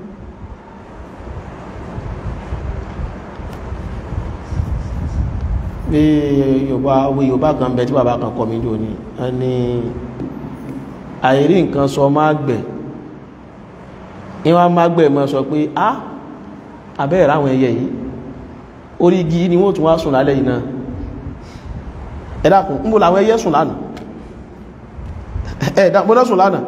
pé yorùbá owó yorùbá kan bẹ tí bàbá kan kọ mí jò ní ẹni àìrí nǹkan sọ máa gbẹ̀ ìwọ́n máa gbẹ̀ mọ́ sọ pé á abẹ́rẹ̀ ráwọn ẹyẹ yìí orí igi ni wọ́n tún wá sùn lálẹ́ yìí náà ẹ dákun ń bò láwọn ẹyẹ sùn lánàá ẹ dákun lọ sùn lánàá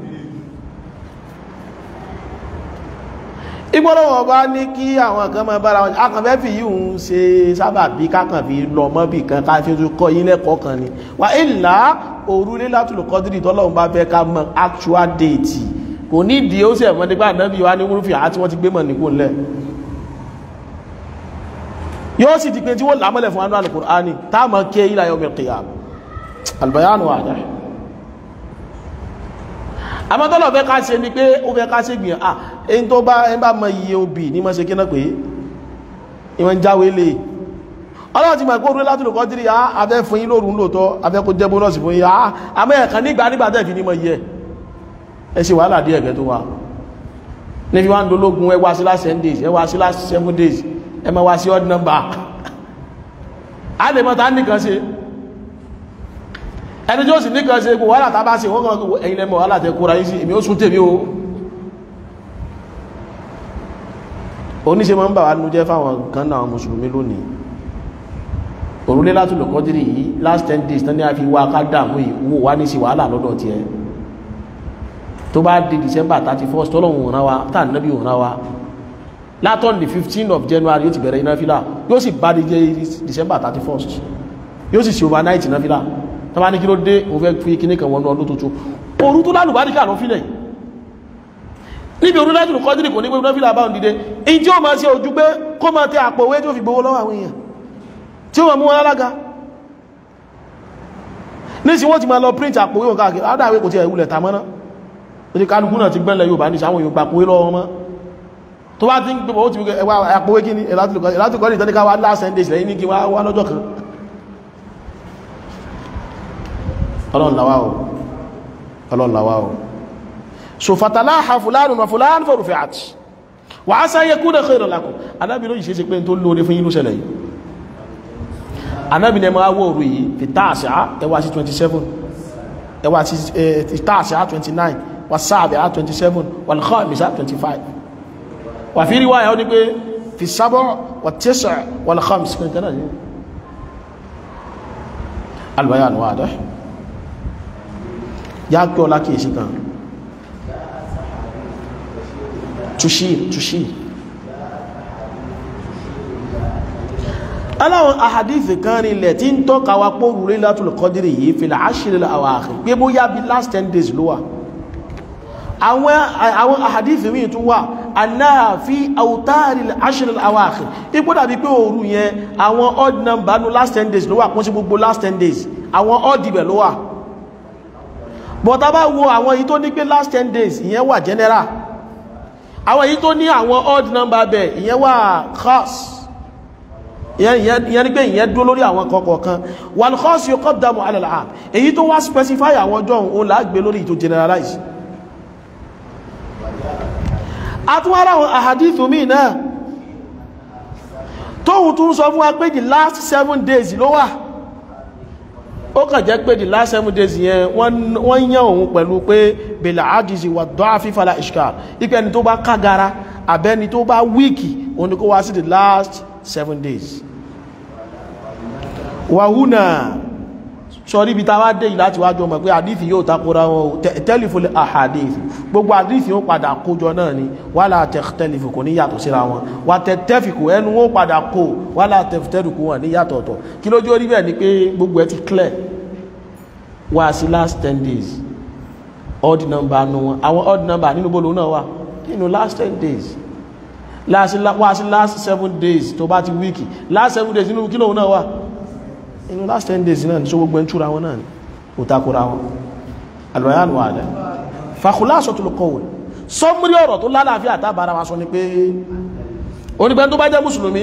ìgbọ́lọ́wọ́ bá ní kí àwọn kan máa bára wọn akànfẹ́ fi yíò ń ṣe sábà bí kákan fi lọ mọ́ bí kan ká fi tó kọ́ yín lẹ́kọ̀ọ́ kan ni wà ìlà òru Laylatul Qadri tọ́lọ́run bá fẹ́ ká mọ actual date kò ní ìdí ó sì ẹ̀mọ́ nígbà náà bí wá ní múrúfì àti wọ́n ti gbé mọ̀ nípò ńlẹ̀ yóò sì di pé tí wọ́n lámọ́lẹ̀ fún anú al-Qur'ani táàmà ké ila yawmil qiyamah al-bayanu wadih àmọ́tọ́lọ̀ fẹ́ ká ṣe ni pé ó fẹ́ ká ṣe gbìyàn ah èyí tó bá ẹ bá mọ iye obì ní mọ́ ṣe kí náà pé ìwọ̀n jáwé lè ọlọ́run ti mọ̀ pé orúlé látòlù kọ́ tírí afẹ́ fún yín lóòrùn lóòtọ́ afẹ́ kó jẹ́ bónọ́sì fún yín ah àmọ́ ẹ̀kan nígbà nígbà tẹ́ fi ní mọ̀ iye ẹ ṣe wàhálà díẹ̀ ẹ̀gẹ́ tó wà ní fi wá ń dológun ẹ wá sí last ten days ẹ wá sí last seven days ẹ máa wá sí odd number a lè mọ́ ta nìkan ṣe ẹni tí ó sì nìkan ṣe kò wàhálà tàbá sí wọ́n kan ẹ̀yìn lẹ́mọ̀ wàhálà tẹ kóra yìí sí èmi ó sún tèmi o oníṣe ma ń bà wá nú jẹ́ fáwọn kan náà mùsùlùmí lónìí òrùlé láti lò kọ́dírì yìí last ten days tán ní a fi wá ká dàmú ìwò wá ní sí wàhálà lọ́dọ̀ tí ẹ tó bá di December 31st tọ́lọ̀hún òun wa tá nábì òun wa látọ̀n the 15th of January yóò ti bẹ̀rẹ̀ iná fílà yóò sì bá di jẹ́ December 31st yóò sì ṣe overnight iná fílà tó bá ní kí ló dé òun fẹ́ fi kíní kan wọnú ọdún tuntun òru tó lálùbáríkà lọ fílẹ̀ níbi òru láti lùkọ́ dìrì kò ní gbogbo fílà báhùn dìde in tí ó máa ṣe ojú pé kó máa tẹ àpò owó tí ó fi gbowó lọ́wọ́ àwọn èèyàn tí ó máa mú wọn alága ní sí wọ́n ti máa lọ print àpò owó káàkiri adáwé kò ti ẹ̀ wulẹ̀ tamọ́ná ó ti kálukú náà ti gbẹ́lẹ̀ yóò bá ní sáwọn yóò gbapò lọ́wọ́ mọ́ tó bá ti ń gbé ti ẹwà àpò owó kíní ẹ̀látùkọ́ ní ìtọ́níká wá last ten days lẹ́yìn ní kí wá lọ́jọ́ kan ọlọ́run làwá o ọlọ́run làwá o so fatalaha fulanun wa fulan farufi'at wa asa yakuna khayran lakum anábi ló yìí ṣe ṣe pé tó lóore fún yínú ṣẹlẹ̀ yìí anábi ní ẹmọ awọ òru yìí fi táàṣà ẹwà sí 27 ẹwà sí táàṣà 29 wà sáàbẹ̀ 27 wà lọ́kọ̀ọ́mìsá 25 wà fi rí wáyà ó ní pé fi sábọ̀ wà tẹ́sà wà lọ́kọ̀ọ́mìsá 29 albayan wadih ya kí ọlá kìí sí kan tushir tushir aláwọn ahadithi kan rílẹ̀ tí ń tọ́ka wa pọ̀ rúrí Laylatul Qadri yìí fil ashril awakhir pé bóyá bí last 10 days ló wà àwọn ahadithi míì tún wà annaha fi awtaril ashril awakhir ipò dàbí pé òru yẹn àwọn odd number ní last 10 days ló wà kún sí gbogbo last 10 days àwọn odd ibẹ̀ ló wà but a bá wo àwọn èyí tó ní pé last 10 days ìyẹn wà general àwọn èyí tó ní àwọn odd number bẹ̀ ìyẹn wà khas ìyẹn ni pé ìyẹn dúró lórí àwọn kọ̀ọ̀kan wal khas yuqaddamu ala al-'am èyí tó wá specify àwọn ọjọ́ òun láàgbé lórí tó generalize àtúwárá àwọn àhàdìtù míì náà tóhun tún sọ fún wa pé the last seven days ló wà ó kàn jẹ́ pé the last seven days yẹn wọ́n yán òun pẹ̀lú pé bèlà àdìsí wà dọ́ àfífàlà ishkal ipẹ́ ni tó bá kágara àbẹ́ni tó bá wíìkì òun ni kó wá sí the last seven days wàhúnà sọrí ibi tá a wá dé yìí láti wájú ọmọ pé àdífì yóò takora wọn o tẹ́lifùlẹ̀ àhàdífì gbogbo àdífì yóò padà kójọ náà ni wàhálà tẹ́lifù kò ní yàtọ̀ síra wọn wà tẹ́tẹ́fìkù ẹnu wọn padà kó wàhálà tẹ́fìtẹ́rùkù wọn ní yàtọ̀ ọ̀tọ̀ kí lójú orí bẹ́ẹ̀ ni pé gbogbo ẹ ti clear wá sí last ten days odd number nu wọn àwọn odd number nínú bolo náà wà nínú last ten days wá sí last seven days tó bá ti wíìkì last seven days nínú kí lóun náà wà inú last ten days náà ní ṣe gbogbo ẹ̀ntúra wọn náà ní òtakura wọn alwayan wà dẹ̀ fakhulasatul qawl sọmúrí ọ̀rọ̀ tó lálàáfíà àtàbára wa sọ ni pé onígbẹ́ tó bá jẹ́ mùsùlùmí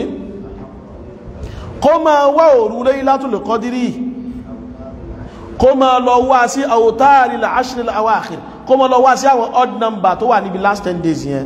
kó máa wá òru Laylatul Qadri kó máa lọ wá sí awtari al-ashr al-awakhir kó máa lọ wá sí àwọn odd number tó wà níbi last ten days yẹn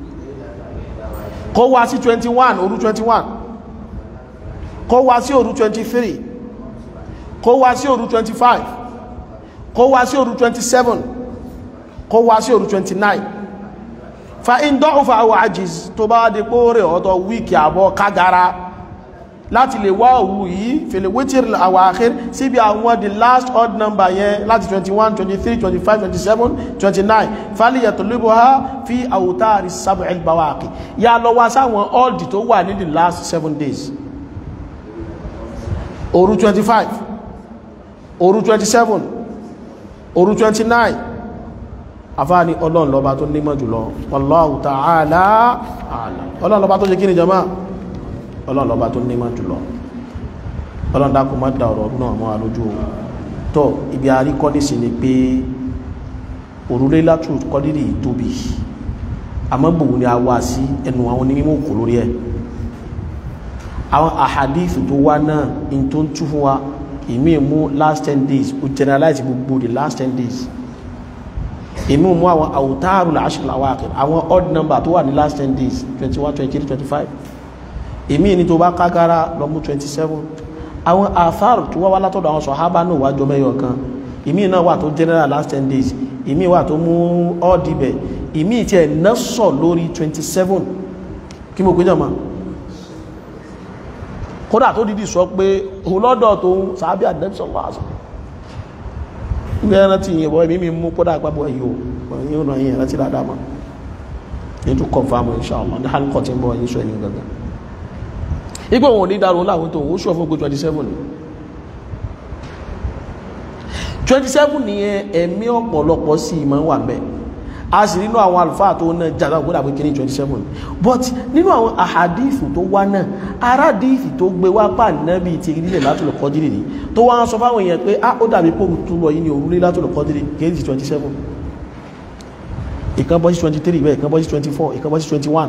kó wá sí 21 òru 21 kó wá sí òru 23 kó wá sí òru 25 kó wá sí òru 27 kó wá sí òru 29 fa in dọ́ọ̀fà àwọ̀ ajiz tó bá dé pó rẹ̀ ọ̀tọ̀ wíkì àbọ̀ kágara láti lè wá òru yìí fèlè wítìrì àwọ̀ àkhír síbi àwọn the last odd number yẹn láti 21 23 25 27 29 fálí yàtọ̀ lébò ha fi àwòtáàrí sab'il bawaqi ya lọ wá sáwọn odd tó wà ní the last seven days òru 25 òru 27 òru 29 àfáàní ọlọ́run lọ́ba tó nímọ̀ jùlọ wallahu ta'ala a'lam ọlọ́run lọ́ba tó ṣe kí ni jama ọlọ́run lọ́ba tó nímọ̀ jùlọ ọlọ́run dákun má da ọ̀rọ̀ náà mọ́ alójú tó ibi àríkọ́ nísìn ni pé òru Laylatul Qadri tóbi àmọ́ gbòwò ni a wá sí ẹnu àwọn onímọ̀ kò lórí ẹ̀ àwọn àhàdífì tó wá náà in tó ń tú fún wa ìmí mú last ten days ó generalize gbogbo the last ten days ìmí mú àwọn àwòtáàrù al-ashr al-awaqir àwọn odd number tó wà ní last ten days twenty one twenty three twenty five ìmí ní tó bá kágára lọ mú twenty seven àwọn àfáàrù tó wá wá látọ̀dọ̀ àwọn sọ̀hábà náà wá jọ mẹ́yọ̀ kan ìmí náà wà tó general last ten days ìmí wà tó mú odd ibẹ̀ ìmí tí ẹ̀ náà sọ lórí twenty seven kí mo pè jọ mọ́ kódà tó dídì sọ pé òun lọ́dọ̀ tó ń sàábí àdẹ́bìsọ̀ wáṣọ ilé ẹran tí ìyẹ̀wọ̀ ẹ̀mí mi mú kódà àpapọ̀ ẹ̀yọ́ ẹ̀yìn ọ̀nà yìí ẹ̀rántí dáadáa mọ́ ní tó confirm inshallah ní hàn kọ́ tí ń bọ̀ yìí sọ ẹ̀yìn gangan igbó wọn ní dárò láwọn tó ń sọ fún pé 27 27 nìyẹn ẹ̀mí ọ̀pọ̀lọpọ̀ sí ìmọ̀ wà mẹ́ a sì nínú àwọn alfáà tó náà jàdá gbọ́dà pé kí ní 27 but nínú àwọn àhàdífù tó wá náà arádífù tó gbé wá pà náàbí ti rílẹ̀ látòlù kọdírì ní tó wá ń sọ fáwọn èèyàn pé á ó dàbí pò tó lọ yìí ní òrùlé látòlù kọdírì kéèdì 27 ìkan bọ́ sí 23 bẹ́ẹ̀ ìkan bọ́ sí 24 ìkan bọ́ sí 21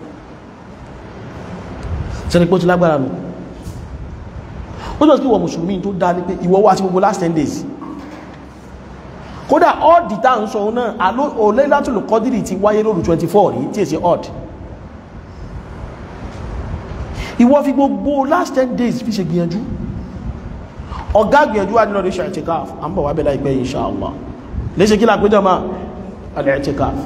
sẹ́ni pé ó ti lágbára nù ó jọ sí ìwọ mùsùlùmí tó dá ní pé ìwọ wá sí gbogbo last 10 days kódà ọ́ọ̀dì tá ń sọ náà olè látòlù kọ́dìrì ti wáyé lóru 24 rí tí èsì ọ́ọ̀dì ìwọ fi gbogbo last 10 days fi ṣe gbìyànjú ọ̀gá gbìyànjú wà nínú ọdún i'tikaf a ń bọ̀ wá bẹ́lá ìpẹ́ inshallah léṣe kí lápéjọ máa al-i'tikaf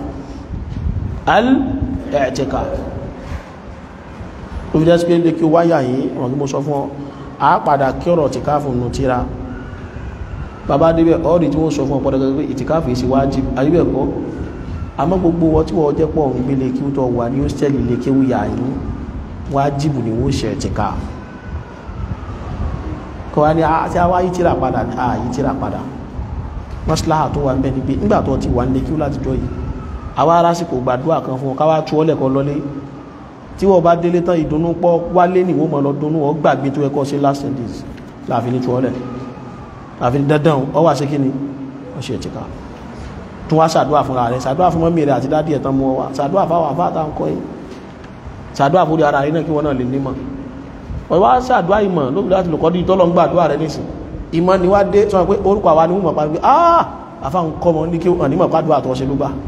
al-i'tikaf ó fi jẹ́ pé lè kí ó wáyà yìí wọ́n kí mo sọ fún ọ a padà kí ọ̀rọ̀ i'tikaf nù tíra bàbá débẹ̀ ọ́rì tí wọ́n sọ fún ọ̀pọ̀ dẹ̀gbẹ̀ ìtìkáfì sí wájib àríbẹ̀kọ́ àmọ́ gbogbo wọ́n tí wọ́n jẹ́ pọ̀ ń gbélé kí ó tọ́ wà ní hóstẹ́lì lè kéwú yà ní wájibù ni wọ́n ṣe ẹ̀tìká kọ́ wá ní àti àwá yí tíra padà ní àyí tíra padà mọ́síláhà tó wà ń bẹ́ ni pé nígbà tó ti wà ń lé kí ó láti jọ yìí àwa arásìkò gbàdúrà kan fún káwá tú ọlẹ̀ kan lọlé tí wọ́n bá délé tán ìdùnnú pọ̀ wálé nìwó mọ̀ lọ dunnú ọ gbàgbé tó ẹkọ́ sí last ten days láàfin ní tú ọlẹ̀ àfi dandan ọ wà sí kí ni ọ ṣe ẹ̀tìká tún wá ṣàdúrà fúnra rẹ̀ ṣàdúrà fún mọ́mí rẹ̀ àti dádì ẹ̀tàn mú ọwà ṣàdúrà fáwọn àfáàtà ń kọ́ yìí ṣàdúrà fúrí ara rẹ̀ náà kí wọ́n náà lè nímọ̀ wọ́n wá ṣàdúrà ìmọ̀ lóbi láti lòkọ́ dí tọ́lọ́ ń gbà àdúrà rẹ nísìn ìmọ̀ ni wá dé sọ pé orúkọ àwa ni wọ́n mọ̀ pa pé ah àfáhùn kọ́mọ ní kí wọ́n ní mọ̀ pàdúrà tó ṣe ló gbà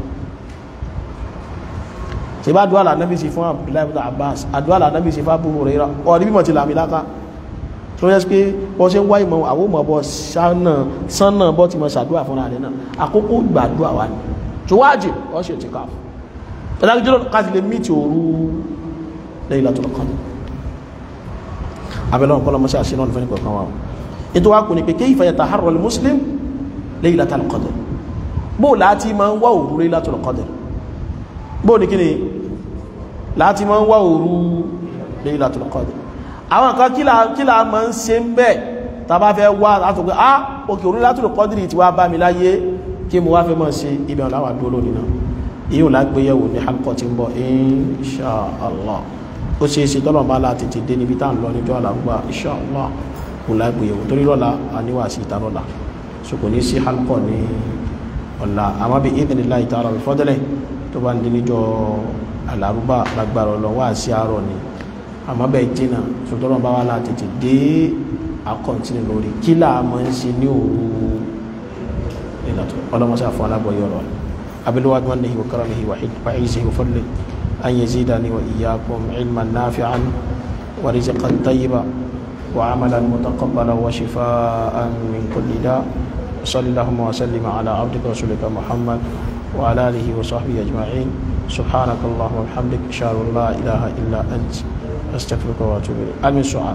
ṣe bá àdúrà lànàbí sí fún Abdullahi ibn Abbas àdúrà lànàbí sí fún Abu Hurairah ọ̀rí bímọ̀ ti làmì láká tó yẹ pé bọ́ ṣe ń wá ìmọ̀ àwọn ọmọ bọ́ sánà bọ́ ti mọ̀ ṣàdúrà fúnra rẹ̀ náà àkókò gbàdúrà wa ni tó wájì wọ́n ṣe ti ká ẹ̀dájọ́ káti lè mí ti òru Laylatul Qadr abẹ́lẹ́ ọ̀pọ̀lọ́ mọ́sí àṣẹ náà fẹ́ni kọ̀ọ̀kan wa ètò wa kò ní pé kayfa yataharra al-muslim Laylatul Qadr bó láti máa ń wá òru Laylatul Qadr bó ní kíni láti máa ń wá òru Laylatul Qadr àwọn kan kí la máa ń ṣe ń bẹ́ẹ̀ tá bá fẹ́ wá látọ̀ pé ah òkè òru Laylatul Qadr ti wá bá mi láyé kí mo wá fẹ́ mọ́ sí ibẹ̀ ọ̀láwà dúró lónìí náà yíò lágbéyẹ̀wò ní halkọ̀ tí ń bọ̀ inṣàlá ó ṣe é ṣe tọ́lọ̀ bá láti ti dé níbi tá ń lọ níjọ́ àlàgbà inṣàlá kò lágbéyẹ̀wò torí lọ́la àníwà sí ìta lọ́la so kò ní sí halkọ̀ ní ọ̀la àmọ́ bí ìdílé ìtara rẹ̀ fọ́dẹ́lẹ̀ tó bá ń di níjọ́ àlàrúbà lágbára ọlọ́ wá sí àárọ̀ ni àmọ́ bẹ́ẹ̀ jìnnà so tọ́lọ̀ bá wá láti ti dé akọ̀ntínú lórí kí là máa ń ṣe ní òru ọlọ́mọṣẹ́ àfọ́ alábọ̀yọ̀ rọ̀ أبلغ منه وكرمه وعزه وفضله أن يزيدني وإياكم علما نافعا ورزقا طيبا وعملا متقبلا وشفاء من كل داء صلى اللهم وسلم على عبدك ورسولك محمد وعلى آله وصحبه أجمعين سبحانك اللهم وبحمدك أشهد أن لا إله إلا أنت أستغفرك وأتوب إليك أمن سؤال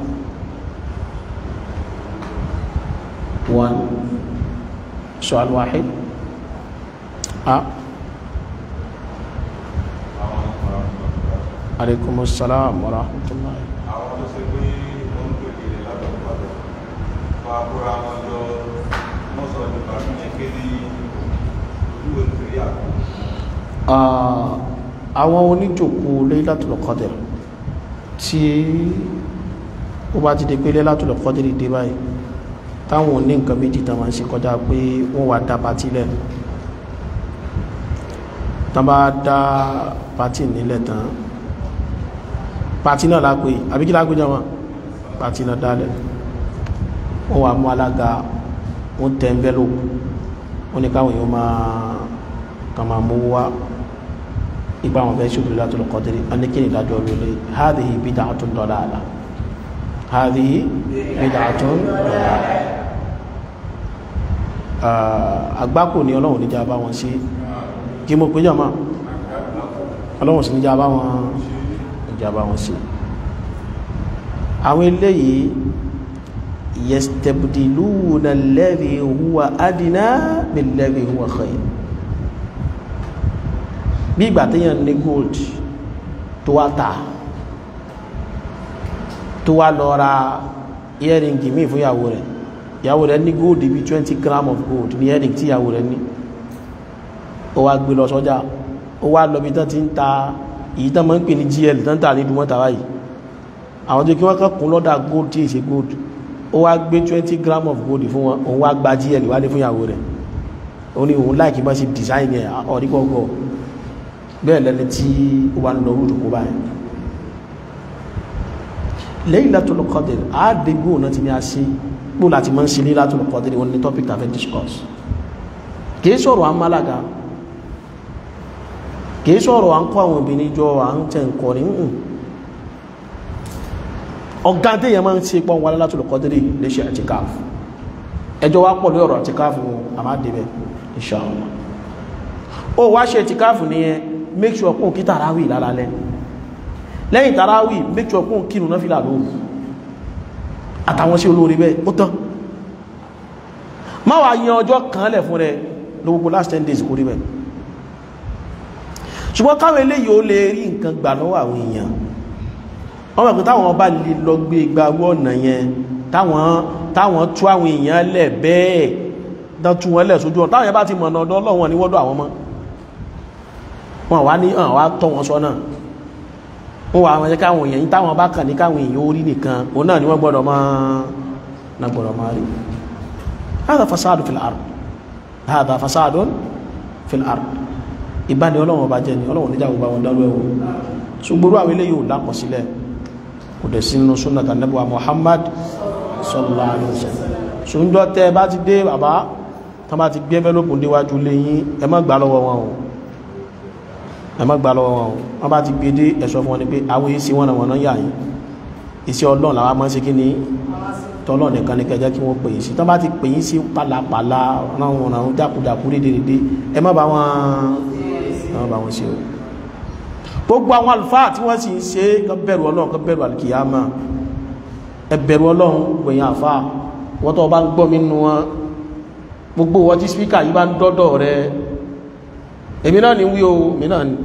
one سؤال واحد أه عليكم السلام ورحمة الله àwọn tó ṣe pé wọ́n ń pèkèrè látọ̀pọ̀lọ̀ fún àbúrò àwọn ọjọ́ wọ́n sọ nípa kíyàn kéde ojú òṣèré àkọ́ àwọn oníjòkó Laylatul Qadr tí ó bá ti di pé Laylatul Qadr dé báyìí táwọn oní nǹkan méjì tán máa ń ṣe kọjá pé wọ́n wá dá pátí lẹ̀ tán bá dá pátí nílẹ̀ tán pàtí náà lápé àbí kí lápé jọmọ́ pàtí náà dálẹ̀ wọ́n wà mú alága wọ́n tẹ́ ń bẹ́lò wọ́n ní káwọn èèyàn máa kà máa mú wá ipa àwọn fẹ́ ṣùgbọ́n Laylatul Qadr wọ́n ní kí ni ìdájọ́ lólè hadhihi bid'atun dalalah hadhihi bid'atun dalalah àgbákò ní ọlọ́run níjà bá wọn sí kí mo pé jọmọ́ ọlọ́run sì níjà bá wọn ìjàmbá wọn sí àwọn eléyìí yastabdiluna alladhi huwa adna billadhi huwa khayr bí ìgbà téèyàn ní gold tó wá tà tó wá lọ ra earring míì fún ìyàwó rẹ̀ ìyàwó rẹ̀ ní gold bí twenty gram of gold ní earring tí ìyàwó rẹ̀ ní ó wá gbé lọ sọ́jà ó wá lọ bí tán ti ń ta èyí tán máa ń pè ní gl tán tà ní ìdúmọ́ta báyìí àwọn tó kí wọ́n kàn kún lọ́dà gold tí èsè gold ó wá gbé twenty gram of gold fún wọn òun wá gba gl wálé fún ìyàwó rẹ̀ ó ní òun láìkí bá ṣe design ẹ̀ ọ̀rígbọ̀gbọ̀ bẹ́ẹ̀ lẹ́ni tí ó wà ń lọ rúdù kó báyìí Laylatul Qadr àádégbò náà ti ní a ṣe gbó láti máa ń ṣe Laylatul Qadr wọn ní topic tàfẹ́ discuss kì í sọ̀rọ̀ amálaga kìí sọ̀rọ̀ à ń kọ́ àwọn obìnrin jọ à ń tẹ nǹkan ní ń ọ̀gá téèyàn máa ń ṣe pọ́n wà Laylatul Qadr lè ṣe àtìkáàfù ẹjọ́ wá pọ̀ lórí ọ̀rọ̀ àtìkáàfù àmàdébẹ̀ insha Allah ó wá ṣe àtìkáàfù nìyẹn make sure kún kí tàràwì lálálẹ́ lẹ́yìn tàràwì make sure kún kínú náà fìlà lóòrùn àtàwọn sí olórí bẹ́ẹ̀ ó tán má wàá yan ọjọ́ kan lẹ̀ fún rẹ lówó last ten days kó rí bẹ́ẹ̀ ṣùgbọ́n káwọn eléyìí ó lè rí nǹkan gbà lọ́wọ́ àwọn èèyàn wọ́n mọ̀ pé táwọn bá lè lọ gbé gbàgbọ́ ọ̀nà yẹn táwọn táwọn tú àwọn èèyàn lẹ̀ bẹ́ẹ̀ dán tú wọn lẹ̀ sójú ọ̀nà táwọn yẹn bá ti mọ̀ ọ̀nà ọ̀dọ́ ọlọ́wọ́n ní wọ́dọ̀ àwọn mọ́ wọn wá ní hàn wá tọ́ wọn sọ́nà wọ́n wà wọn káwọn èèyàn yìí táwọn bá kàn ní káwọn èèyàn ó rí nìkan òun náà ni wọ́n gbọ́dọ̀ máa náà gbọ́dọ̀ máa rí hádà fasádù fil ard hádà fasádù fil ard ìbáni ọlọ́run ọba jẹ́ ni ọlọ́run níjà gbogbo àwọn dárú ẹ̀wọ̀ ṣùgbọ́n àwọn eléyìí ò lápọ̀ sílẹ̀ kò dẹ̀ sínú súnà tànẹ́bùwà Muhammad sallallahu alaihi wasallam ṣùgbọ́n tẹ́ bá ti dé bàbá tán bá ti gbé envelope déwájú léyìn ẹ má gbà lọ́wọ́ wọn o ẹ má gbà lọ́wọ́ wọn o wọ́n bá ti gbé dé ẹ sọ fún wọn ni pé àwọn èsì wọn wọn náà yà yín iṣẹ́ ọlọ́run làwọn máa ń ṣe kí ni tọ́lọ́ nìkan ní kẹjẹ́ kí wọ́n pè yín sí tán bá ti pè yín sí pàlàpàlà ráwọn ráwọn jákujàku dédédé ẹ má bá wọn ẹ má bá wọn ṣe o gbogbo àwọn àlùfáà tí wọ́n sì ń ṣe kán bẹ̀rù ọlọ́run kán bẹ̀rù àlùkìyàmà ẹ bẹ̀rù ọlọ́run gbẹ̀yìn àfáà wọ́n tó bá ń gbọ́ mi nù wọn gbogbo wọ́n tí spíkà yí bá ń dọ́dọ̀ rẹ èmi náà ni wí o mi náà ni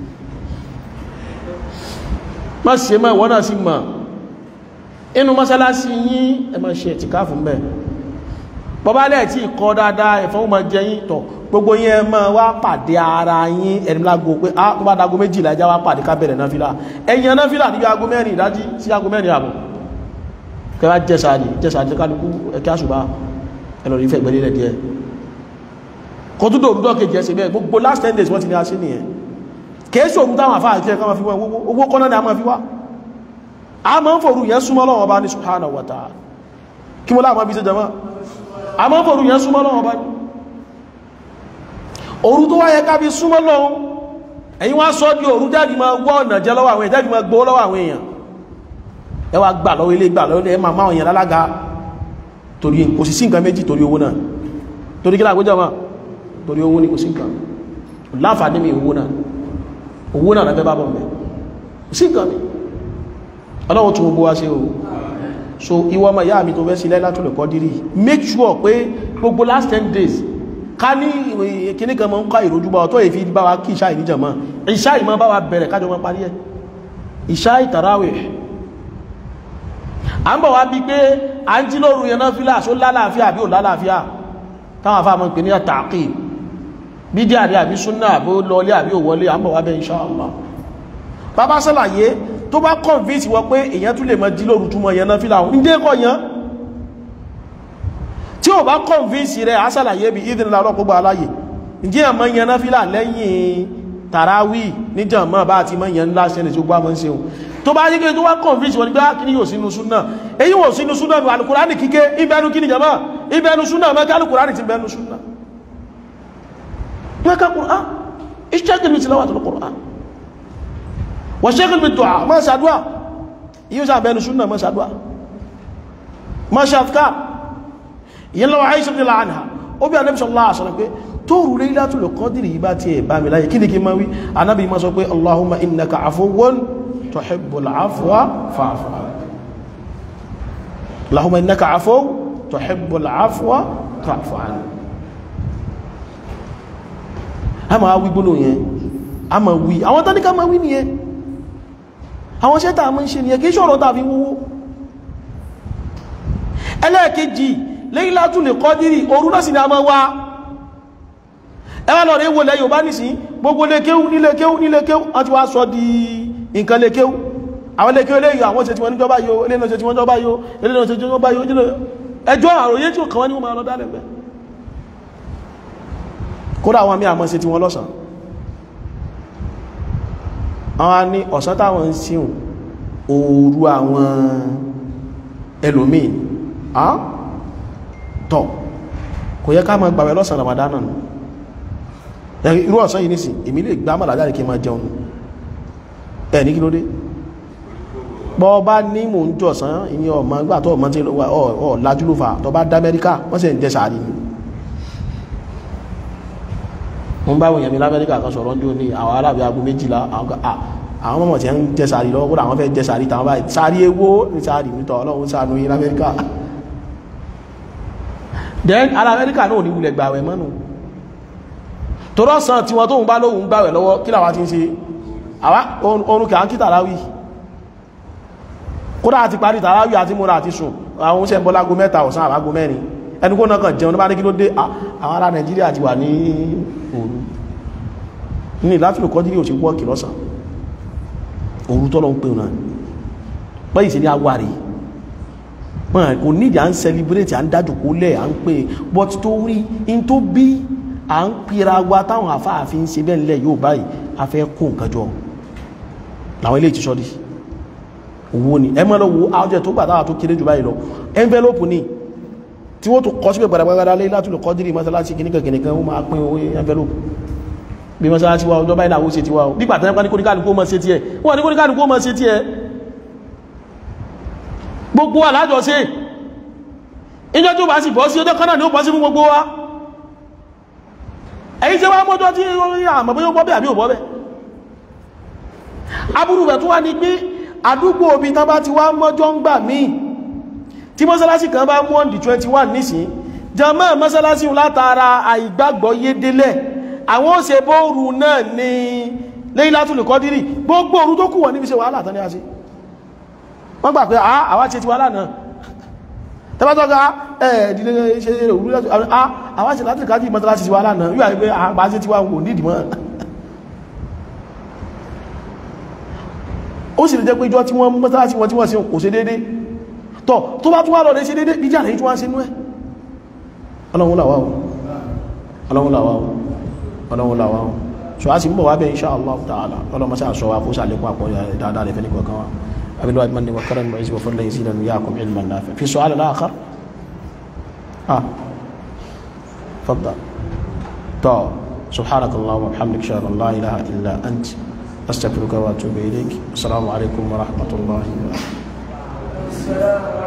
má ṣe mọ́ ìwọ́n náà sí mọ̀ inú mọ́sálásí yín ẹ má ṣe ẹ̀tìká fún bẹ́ẹ̀ bọ́bálẹ̀ tí kọ́ dáadáa ẹ̀fọ́n ó máa jẹ yín tọ̀ gbogbo yín ẹ máa wá pàdé ara yín ẹni lágo pé á tó bá dago méjìlá ẹjá wá pàdé ká bẹ̀rẹ̀ náfìlà ẹ̀yìn náfìlà níbi ago mẹ́rin ìdájí sí ago mẹ́rin àbọ̀ kẹwàá jẹ́sàárì jẹ́sàárì kálukú ẹkẹ́ àṣùbá ẹlọ́rí ìfẹ́ ìgbẹ̀lẹ̀ díẹ̀ kò tó dòrúdọ́ kejì ẹsẹ̀ bẹ́ẹ̀ gbogbo last ten days wọ́n ti ní aṣí nìyẹn kèésì òun táwọn àfáà jẹ́ kọ́mọ fi wọ́n owó kọ́nà ni a máa fi wá a máa ń fòrú yẹn súnmọ́ lọ́wọ́ bá ní subhanahu wa ta'ala kí mo láàmọ́ bí ṣe jẹmọ́ a máa ń fòrú yẹn súnmọ́ lọ́wọ́ bá ní òru tó wáyẹ ká fi súnmọ́ lọ́wọ́ ẹ̀yin wá sọ́ di òru jáde máa wọ́ ọ̀nà jẹ́ lọ́wọ́ àwọn èèyàn jáde máa gbó lọ́wọ́ àwọn èèyàn ẹ wá gbà lọ́wọ́ ilé gbà lọ́wọ́ ilé ẹ máa máa yẹn lálága torí kò sí sí nǹkan méjì torí owó náà torí kílá àgbéjọ máa torí owó ní kò sí nǹkan láǹfààní mi owó náà owó náà lẹ́fẹ́ bá bọ̀ mẹ́ kò sí nǹkan mi ọlọ́run tún gbogbo wá sí o so ìwọ ọmọ ìyá mi tó fẹ́ sí Laylatul Qadr make sure pé gbogbo last ten days ká ní kíní kan mọ́ ń kọ́ ìrójúbọ ọ̀tọ́ èfi bá wa kí ìṣá ìníjàmọ́ ìṣá ìmọ̀ bá wa bẹ̀rẹ̀ kájọ mọ́ parí ẹ̀ ìṣá ìtàráwẹ̀ a ń bọ̀ wá bí pé a ń jí lóru yẹn náà fílà só lálàáfíà bí ò lálàáfíà táwọn afá mọ́ pè ní àtàkì bí díà rí àbí súnà àbí ó lọlé àbí ò wọlé a ń bọ̀ wá bẹ́ inṣáàlá bàbá sálàyé tó bá convince wọ pé èyàn tún lè mọ́ jí lóru túnmọ̀ yẹn náà fílà ń dé kọ yẹn tí ò bá convince rẹ̀ a sálàyé bí ìdínlá ọlọ́pọ̀ aláyè ǹjẹ́ àmọ́ yẹn náà fílà lẹ́yìn tàràwì níjàmọ́ bá ti mọ́ yẹn ńlá ṣẹlẹ̀ tí ó gbá mọ́ ń seun tó bá yí kí tó wá convince wọn ni pé á kìí yóò sínú súnà èyí wò sínú súnà ní alùkùránì kíké ibẹnu kí ni jama ibẹnu súnà mẹ́kẹ́ alùkùránì ti bẹnu súnà mẹ́kẹ́ kùrán ìṣẹ́kì mi ti lọ́wọ́ àtàlù kùrán wọ́n ṣẹ́kì mi dùn mọ́ ṣàdúà yíò sá bẹnu súnà mọ́ ṣàdúà mọ́ ṣàfká yìí lọ́wọ́ Aisha ní láàánà ó bí Ànábì sallallahu alaihi wasallam pé tóòrù Laylatul Qadr yìí bá ti ẹ̀ bá mi láyé kí ni kí máa wí Ànábì máa sọ pé Allahumma innaka afuwwun tuhibbul afwa fa'fu anni Allahumma innaka afuwwun tuhibbul afwa fa'fu anni a máa wí gbónú yẹn a máa wí àwọn tán ní ká máa wí nìyẹn àwọn ṣẹ́ta a máa ń ṣe nìyẹn kí ṣọ́rọ̀ tàbí wúwó ẹlẹ́ẹ̀kejì Laylatul Qadri òru náà sì ni a máa wá ẹwà lọ rí wọlé Yorùbá nìsí gbogbo lékéwú nílékéwú nílékéwú wọ́n ti wá sọ di nǹkan lékéwú àwọn lékéwú lè yọ àwọn ṣe tí wọ́n níjọba yóò eléyìí ṣe tí wọ́n jọba yóò eléyìí ṣe tí wọ́n jọba yóò ẹjọ́ àròyé tí ó kàn wọ́n ní wọ́n máa lọ dálẹ̀ bẹ́ẹ̀ kódà àwọn mí àmọ́ sí tí wọ́n lọ́sàn àwọn ní ọ̀sán táwọn ń síhùn òru àwọn ẹlòmíì tọ̀ kò yẹ ká máa gbàwẹ̀ lọ́sàn ramadana nù irú ọ̀sán yìí nìsìn èmi lè gbá màlá jáde kí máa jẹun ẹ̀ ní kí ló dé bọ́ bá ní mò ń jọ̀sán ìyẹn ọmọ gbà tó ọmọ tí ọ lájú ló fà tó bá dá Amẹ́ríkà wọ́n sì ń jẹ sàárì ni wọ́n bá wòyàn mi lamẹ́ríkà kan sọ̀rọ̀ ní òní àwọn arábí agbó méjìlá àwọn mọ̀mọ̀ tí ń jẹ sàárì lọ́wọ́ kódà àwọn fẹ́ jẹ sàárì tàwọn báyìí sàárì ewó ní sàárì nítọ̀ ọlọ́run ṣàánú yín lamẹ́ríkà then ara amẹ́ríkà náà ní wulẹ̀ gbàwẹ̀ mọ́nu torọ́ sàn tí wọ́n tó ń bá lóhun gbàwẹ̀ lọ́wọ́ kí làwọn ti ń ṣe àwa orun kà ń kí tàráwì kódà àti parí tàráwì àti múra àti sùn àwọn oúnjẹ ń bọ́ lágo mẹ́ta ọ̀sán àbágo mẹ́rin ẹni kó náà kàn jẹun ní bá ní kí ló dé àwọn ará nàìjíríà ti wà ní òru ní Laylatul Qadri ò sí wọ́ọ̀kì lọ́sàn òru tọ́lọ ń pè náà pẹ́yì sí ní awárí kò nídìí à ń celebrate à ń dájú kó lẹ̀ à ń pè but tó rí in tó bí à ń pera wa táwọn afáàfin ṣe bẹ́ẹ̀ lẹ̀ yóò báyìí a fẹ́ kó nǹkan jọ làwọn ilé ìtìṣọ́dí owó ni ẹ mọ́ lọ wo ájẹ́ tó gbàtàwà tó kéré jù báyìí lọ envelope ni tí wọ́n tó kọ́ síbẹ̀ gbàdàgbàdà lé látùlù kọ́dírì mọ́sálásí kìníkà kìníkà ó máa pín owó envelope bí mọ́sálásí wa ọjọ́ báyìí làwọ́ ṣe ti wá o nígbà tẹ́lẹ́pá ní kóníkàlùkù mọ́ ṣe ti ẹ̀ wọ́n ní kóníkàlùkù mọ́ ṣe ti ẹ̀ gbogbo wa lájọ ṣe ìjọ tó bá sì bọ́ sí ọjọ́ kan náà ni ó bọ́ sí fún gbogbo wa ẹ̀yí tí wá mọ́jọ́ tí ó rí àmọ́ bóyá ó bọ́ bẹ́ àbí ò bọ́ bẹ́ aburú rẹ̀ tó wá ní pé àdúgbò obi tán bá ti wá mọ́jọ́ ń gbà míì tí mọ́sálásí kan bá mú on the 21 nísìn jàmáà mọ́sálásí látara àìgbàgbọ́ yé délẹ̀ àwọn ó ṣe bóòrù náà ní Laylatul Qadri gbogbo òru tó kù wọ́n níbi ṣe wàhálà tán ní a ṣe wọ́n gbà pé àwa ṣe ti wàhálà náà tẹ́bátọ́gá ẹ̀ẹ́dìlé ṣe òru àwa ṣe láti kájí mọ́sálásí ti wàhálà náà yóò àrí pé àgbà ṣe ti wà wò nídìí mọ́ ó sì lè jẹ́ pé ìjọ tí wọ́n mọ́sálásí wọn tí wọ́n ṣe kò ṣe dédé tọ́ tó bá tún wá lọ lè ṣe dédé ìjà lè tún wá sínú ẹ̀ ọlọ́run làwá o ọlọ́run làwá o ọlọ́run làwá o so a sì ń bọ̀ wá bẹ́ insha Allah ta'ala ọlọ́run sá sọ wa kó sàlékún àpọ̀ dáadáa lè fẹ́ ní kọ̀ọ̀kan wa abilu admani wa karan mu'iz wa fadlan yasiran yakum ilman nafi fi su'al al-akhar ah faddal to subhanakallahumma wa bihamdika ashhadu an la ilaha illa ant astaghfiruka wa atubu ilayk assalamu alaikum wa rahmatullahi wa barakatuh